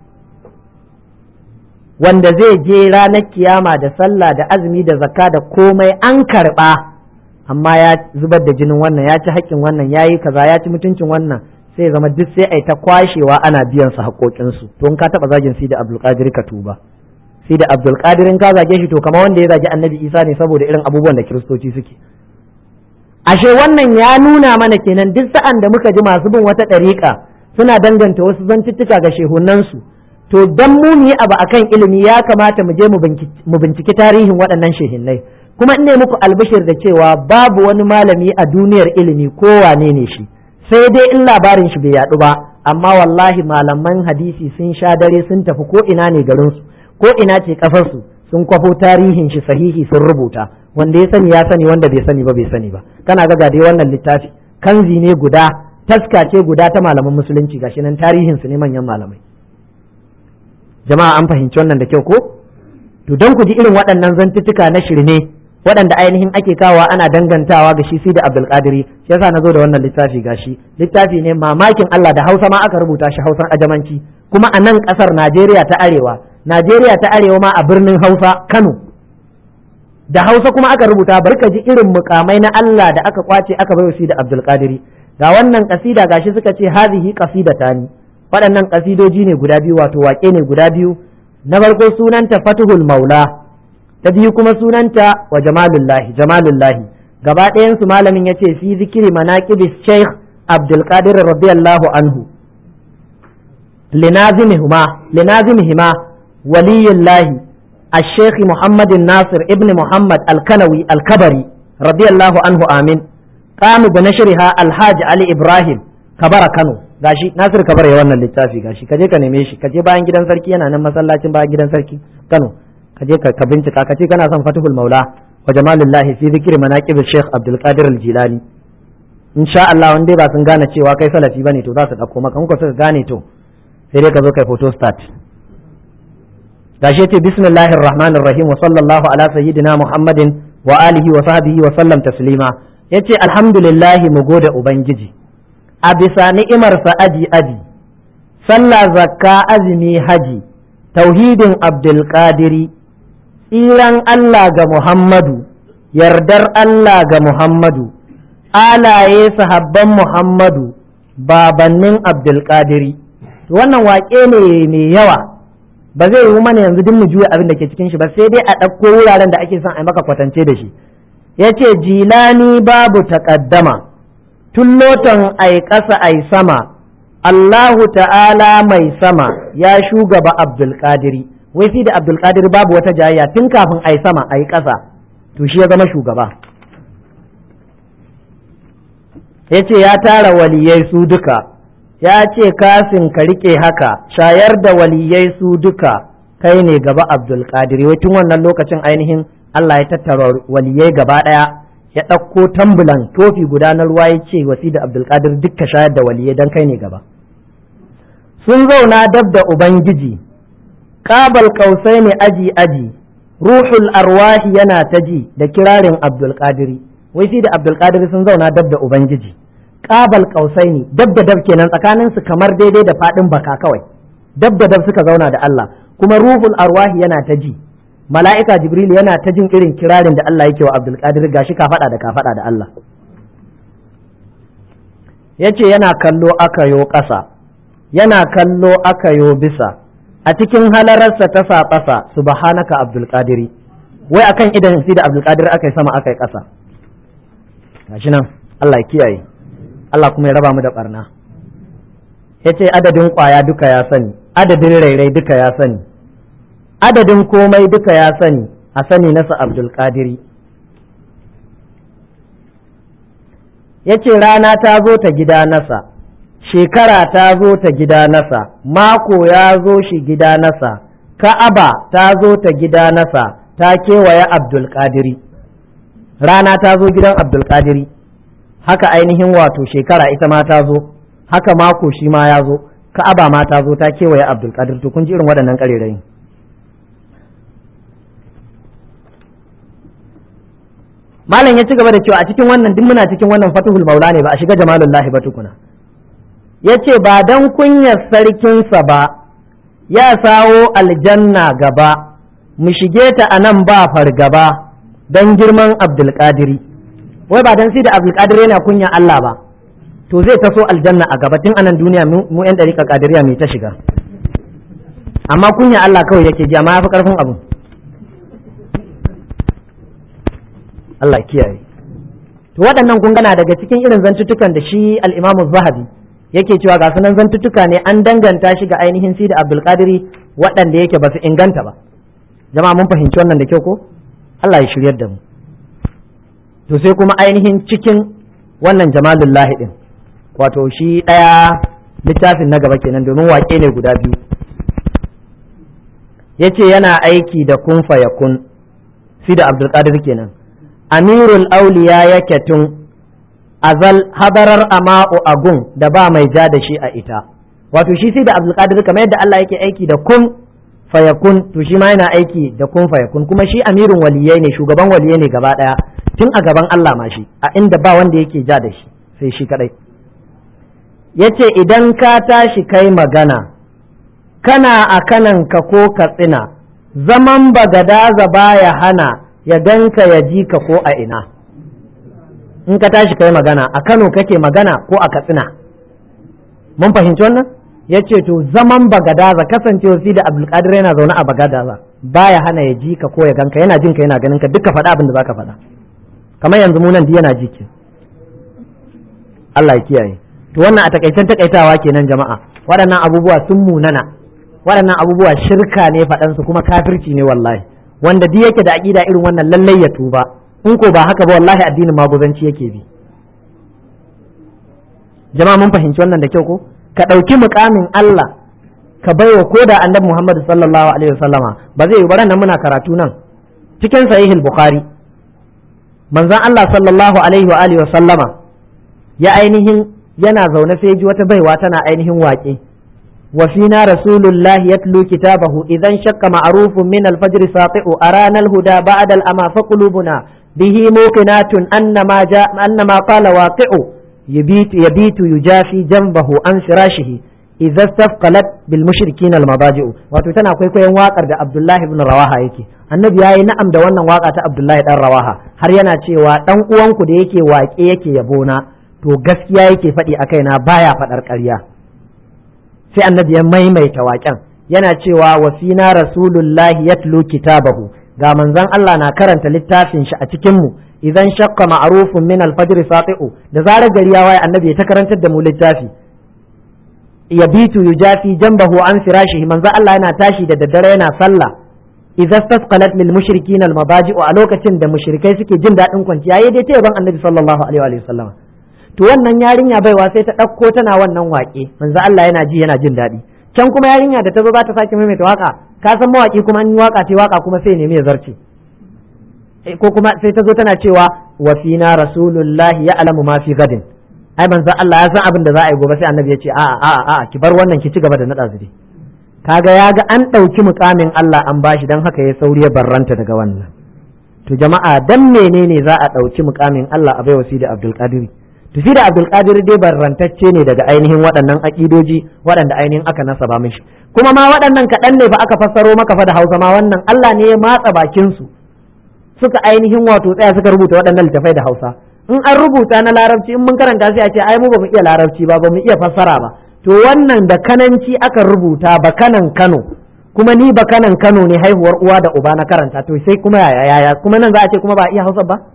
wanda zai je ranar kiyama da sallah da azumi da zakka da komai an karɓa amma ya zubar da jinin wannan ya ci haƙƙin wannan ya yi kaza ya ci mutuncin wannan sai zama duk sai a yi ta kwashewa ana biyan su haƙoƙinsu to in ka taɓa zagin si da abdulkadir ka tuba si da abdulkadir in ka zage shi to kamar wanda ya zagi annabi isa ne saboda irin abubuwan da kiristoci suke ashe wannan ya nuna mana kenan duk sa'an da muka ji masu bin wata ɗariƙa suna danganta wasu zantuttuka ga shehunansu to dan mu mu yi abu akan ilimi ya kamata mu je mu binciki tarihin waɗannan shehinnai kuma ne muku albishir da cewa babu wani malami a duniyar ilimi ko wane ne shi sai dai in labarin shi bai yaɗu ba amma wallahi malaman hadisi sun sha dare sun tafi ko ina ne garinsu ko ina ce kafarsu sun kwafo tarihin shi sahihi sun rubuta wanda ya sani ya sani wanda bai sani ba bai sani ba kana ga dai wannan littafi kanzi ne guda taska ce guda ta malaman musulunci gashi nan tarihin su ne manyan malamai jama'a an fahimci wannan da kyau ko to don ku ji irin waɗannan zantuttuka na shirme waɗanda ainihin ake kawa ana dangantawa ga shi da Abdulkadiri shi yasa na zo da wannan littafi gashi littafi ne mamakin Allah da Hausa ma aka rubuta shi Hausan ajamanci kuma a nan ƙasar Najeriya ta Arewa Najeriya ta Arewa ma a birnin Hausa Kano da Hausa kuma aka rubuta barka ji irin mukamai na Allah da aka kwace aka bai da Abdulkadiri ga wannan kasida gashi suka ce hazihi qasidatani waɗannan kasidoji ne guda biyu wato waƙe ne guda biyu na farko sunanta Fatuhul Maula ta biyu kuma sunanta wa jamalullahi jamalullahi gaba ɗayansu malamin ya ce fi zikiri manaqibis sheikh abdulkadir radiyallahu anhu linazimihima linazimihima waliyullahi الشيخ محمد الناصر ابن محمد الكنوي الكبري رضي الله عنه آمين قام بنشرها الحاج علي إبراهيم كبر كانوا gashi Nasir Kabar ya wannan littafi gashi kaje ka neme shi kaje bayan gidan sarki yana nan masallacin bayan gidan sarki Kano ka je ka bincika ka ce kana son fatihul maula wa jamalullahi fi zikri manaqib Sheikh Abdul Qadir Al-Jilani insha Allah wanda ba sun gane cewa kai salafi bane to za su dauko maka in ko suka gane to sai dai ka zo kai photo start gashi ce bismillahir rahmanir rahim wa sallallahu ala sayyidina Muhammadin wa alihi wa sahbihi wa sallam taslima yace alhamdulillah mu gode ubangiji a bisa ni'imarsa aji aji sallah zakka azumi haji tauhidin abdulkadiri tsiran Allah ga Muhammadu, yardar Allah ga Muhammadu, alaye sahabban Muhammadu, babannin Abdulkadiri. Wannan waƙe ne mai yawa, ba zai yi mana yanzu duk mu juya abin da ke cikin shi ba sai dai a ɗauko wuraren da ake son a maka kwatance da shi. Ya ce, Jilani babu taƙaddama, tun lotan ai ƙasa ai sama, Allahu ta'ala mai sama ya shugaba Abdulkadiri. wai fi da abdulkadir babu wata jayayya tun kafin a yi sama a yi ƙasa to shi ya zama shugaba ya ce ya tara waliyai su duka ya ce kasin ka rike haka shayar da waliyai su duka kai ne gaba abdulkadir wai tun wannan lokacin ainihin Allah ya tattara waliyai gaba ɗaya ya ɗauko tambulan tofi guda na ruwa ya ce wasi da abdulkadir dukka shayar da waliyai don kai ne gaba sun zauna dab da ubangiji kabal kausai ne aji aji ruhul arwahi yana ta ji da kirarin abdulkadiri wai shi da abdulkadiri sun zauna dab da ubangiji kabal kausai ne dab da dab kenan tsakanin su kamar daidai da fadin baka kawai dab da dab suka zauna da Allah kuma ruhul arwahi yana ta ji mala'ika jibril yana ta jin irin kirarin da Allah yake wa abdulkadir gashi ka faɗa da ka faɗa da Allah yace yana kallo aka yo ƙasa yana kallo aka yo bisa a cikin halararsa ta saɓasa subhanaka abdulkadiri wai akan idan sai da abdulkadir aka yi sama aka yi ƙasa gashi nan Allah ya kiyaye Allah kuma ya raba mu da barna ya ce adadin ƙwaya duka ya sani adadin rairai duka ya sani adadin komai duka ya sani a sani nasa abdulkadiri ya ce rana ta zo ta gida nasa shekara ta zo ta gida nasa mako ya zo shi gida nasa ka'aba ta zo ta gida nasa ta kewaye abdulkadiri rana ta zo gidan abdulkadiri haka ainihin wato shekara ita ma ta zo haka mako shi ma ya zo ka'aba ma ta zo ta kewaye abdul qadir to kun ji irin waɗannan ƙarerayin malam ya ci gaba da cewa a cikin wannan duk muna cikin wannan fatuhul maula ne ba a shiga jamalullahi ba tukuna ya ce ba dan kunyar sarkinsa ba ya sawo aljanna gaba mu shige ta a nan ba fargaba don girman abdulkadiri wai ba dan sai da abdulkadir yana kunya Allah ba to zai taso aljanna a gaba tun anan duniya mu yan dariƙa kadiriya mai ta shiga amma kunya Allah kawai yake ji amma ya fi ƙarfin abu Allah kiyaye to waɗannan kun gana daga cikin irin zantuttukan da shi al-Imam Zahabi yake cewa ga sunan zantuttuka ne an danganta shi ga ainihin Sidi Abdul Qadiri waɗanda yake ba su inganta ba jama'a mun fahimci wannan da kyau ko Allah ya shiryar da mu to sai kuma ainihin cikin wannan jamalullahi din wato shi ɗaya littafin na gaba kenan domin waƙe ne guda biyu yace yana aiki da kun fayakun Sidi Abdul Qadir kenan amirul auliya yake tun azal hadarar ama'u agun da ba mai ja da shi a ita wato shi sai da abdulkadir kamar yadda Allah yake aiki da kun fayakun to shi ma yana aiki da kun fayakun kuma shi amirin waliyai ne shugaban waliyai ne gaba daya tun a gaban Allah ma shi a inda ba wanda yake ja da shi sai shi kadai yace idan ka tashi kai magana kana a kananka ko katsina zaman bagadaza baya hana ya ganka ya ji ka ko a ina in ka tashi kai magana a Kano kake magana ko a Katsina mun fahimci wannan ya ce to zaman bagadaza kasancewa fi da abdulkadir yana zaune a bagadaza baya hana ya ji ka ko ya ganka yana jin ka yana ganin ka duka faɗa abin da zaka faɗa kamar yanzu mu nan yana ji ki Allah ya kiyaye to wannan a takaicen takaitawa kenan jama'a waɗannan abubuwa sun munana waɗannan abubuwa shirka ne faɗansu kuma kafirci ne wallahi wanda duk yake da aqida irin wannan lallai ya tuba in ko ba haka ba wallahi addinin maguzanci yake bi jama'a mun fahimci wannan da kyau ko ka ɗauki mukamin Allah ka baiwa ko da annabi Muhammad sallallahu alaihi wasallama ba zai yi ba nan muna karatu nan cikin sahihul bukhari manzon Allah sallallahu alaihi wa alihi wasallama ya ainihin yana zaune sai ji wata baiwa tana ainihin waƙe وفينا رسول الله يتلو كتابه إذا انشق معروف من الفجر ساطع أرانا الهدى بعد الأما فقلوبنا به موقنات أن ما, جاء أن ما قال واقع يبيت, يبيت يجافي جنبه عن فراشه إذا استثقلت بالمشركين المضاجع وتتنا كوي كوي واقر عبد الله بن رواحة يكي annabi yayi na'am da wannan waka ta Abdullahi dan Rawaha har yana cewa dan uwanku da yake waƙe yake yabona to gaskiya yake faɗi a kaina baya faɗar ƙarya sai annabi ya maimaita waƙen yana cewa wa fina rasulullahi yatlu kitabahu ga manzon Allah na karanta littafin shi a cikin mu idan shaqqa ma'rufun min al-fajr sati'u da zarar gari ya waye annabi ya ta karantar da mu littafi yabitu yujafi jambahu an firashihi manzon Allah yana tashi da daddare yana sallah idza stasqalat lil mushrikin al mabaji'u a lokacin da mushrikai suke jin daɗin kwanciya yayi dai ta yaban annabi sallallahu alaihi wa sallam to wannan yarinya baiwa sai ta ɗauko tana wannan waƙe manzo Allah yana ji yana jin daɗi can kuma yarinya da ta zo za ta sake maimaita waka ka san mawaki kuma an yi waka ta waka kuma sai nemi ya zarce ko kuma sai ta zo tana cewa wa fina rasulullahi ya alamu ma fi gadin ai manzo Allah ya san abin da za a yi gobe sai annabi ya ce a'a a'a a'a ki bar wannan ki ci gaba da nada zuri kaga ya ga an ɗauki mukamin Allah an bashi dan haka ya sauri ya barranta daga wannan to jama'a dan menene za a ɗauki mukamin Allah a bai wasi da Abdul Qadiri tafi da abdulkadir dai barrantacce ne daga ainihin waɗannan aƙidoji waɗanda ainihin aka nasaba mishi kuma ma waɗannan kaɗan ne fa aka fassaro maka fa da hausa ma wannan Allah ne ya matsa bakin su suka ainihin wato tsaya suka rubuta waɗannan littafai da hausa in an rubuta na larabci in mun karanta sai a ce ai mu ba mu iya larabci ba ba mu iya fassara ba to wannan da kananci aka rubuta ba kanan Kano kuma ni ba kanan Kano ne haihuwar uwa da uba na karanta to sai kuma yaya yaya kuma nan za a ce kuma ba iya hausa ba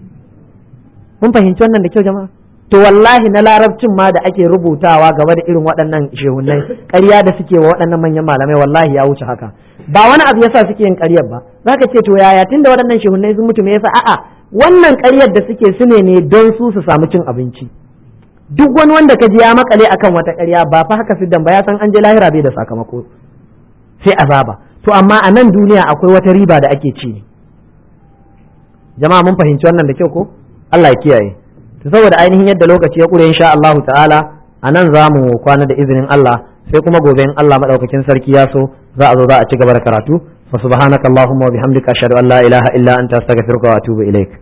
mun fahimci wannan da kyau jama'a to wallahi na larabcin ma da ake rubutawa game da irin waɗannan shehunai ƙarya da suke wa waɗannan manyan malamai wallahi ya wuce haka ba wani abu yasa suke yin ƙaryar ba zaka ce to yaya tunda waɗannan shehunai sun mutu me yasa a'a wannan ƙaryar da suke su ne ne don su su samu cin abinci duk wani wanda ka ji ya makale akan wata ƙarya ba fa haka siddan ba ya san an je lahira bai da sakamako sai azaba to amma a nan duniya akwai wata riba da ake ci jama'a mun fahimci wannan da kyau ko Allah ya kiyaye to saboda ainihin yadda lokaci ya kure insha Allah ta'ala a nan za mu kwana da izinin Allah sai kuma gobe in Allah madaukakin sarki ya so za a zo za a ci gaba da karatu fa subhanakallahumma wa bihamdika ashhadu an la ilaha illa anta astaghfiruka wa atubu ilaik